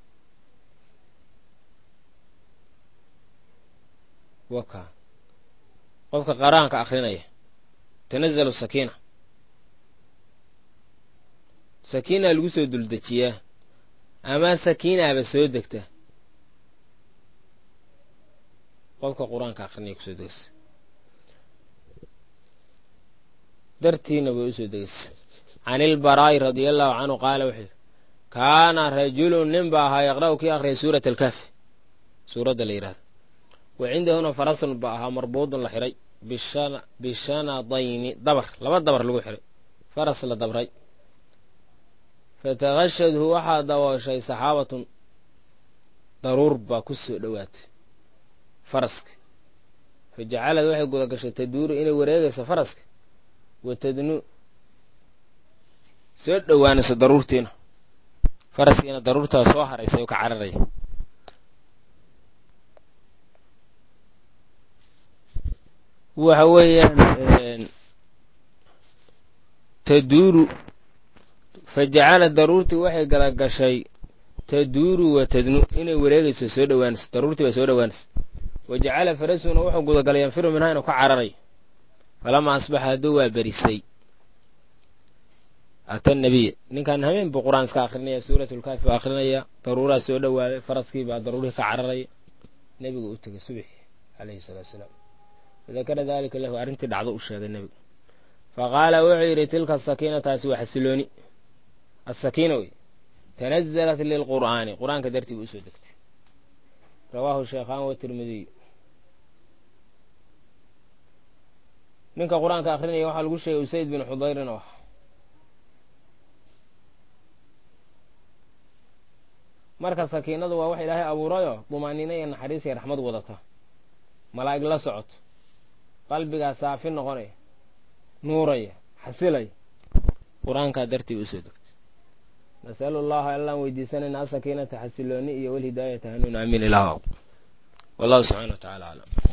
waka qofka qaraanka akrinaya tanazalu sakiina sakiinaa lagu soo duldejiyaa ama sakiinaaba soo degta qofka qur-aanka akrinaya kusoo degeysa dartiina way usoo degeysa can ilbaraa'i radia allahu canhu qaala wuxuu yidhi kaana rajulun nin ba ahaa yaqra'u kii akhriyay suurata alkaafi suuradda la yidhahdo wa cindahuna farasun ba ahaa marbuudun la xiray bishanadayni dabar laba dabar lagu xiray faras la dabray fatagashadhu waxaa dabooshay saxaabatun daruur baa ku soo dhowaatay faraska fa jacalad waxay guda gashay taduuru inay wareegayso faraska watadnu soo dhowaanayso daruurtiina faraskiina daruurtaa soo haraysay oo ka cararaya waxa weeyaan taduuru fa jacala daruurtii waxay gala gashay taduuru wa tadnu inay wareegayso soo dhowaanayso daruurtii baa soo dhowaanayso wa jacala farasuna wuxuu gudagalay yanfiru minhaa inuu ka cararayo falamaa asbaxa hadduu waa berisay ata nabiya ninkan habeen buu qur-aan iska akrinaya suuratulkaafi baa akrinaya daruuraa soo dhowaaday faraskii baa daruurihii ka cararaya nebigu u tegay subxi calayhi salaatu salaam fadakara daalika lahu arrintii dhacdo u sheegay nebigu faqaala wuxuu yidhi tilka sakiinataasi waa xasilooni asakiina wey tanazalat lilqur'aani qur-aanka dartii buu usoo degtay rawaahu sheekhaan watirmidiy ninka qur-aanka akrinaya waxaa lagu sheegay usayd bin xudayrin oo ah marka sakiinadu waa wax ilaahay abuurayoo dumaaniino iyo naxariis iyo raxmad wadata malaa'ig la socoto qalbigaa saafi noqonaya nuuraya xasilaya qur-aankaa dartii usoo degtay nasalu allaha allaan weydiisanayna asakiinata xasilooni iyo walhidaayata hanuun aamin ilaah wallahu subxana wa tacala aclam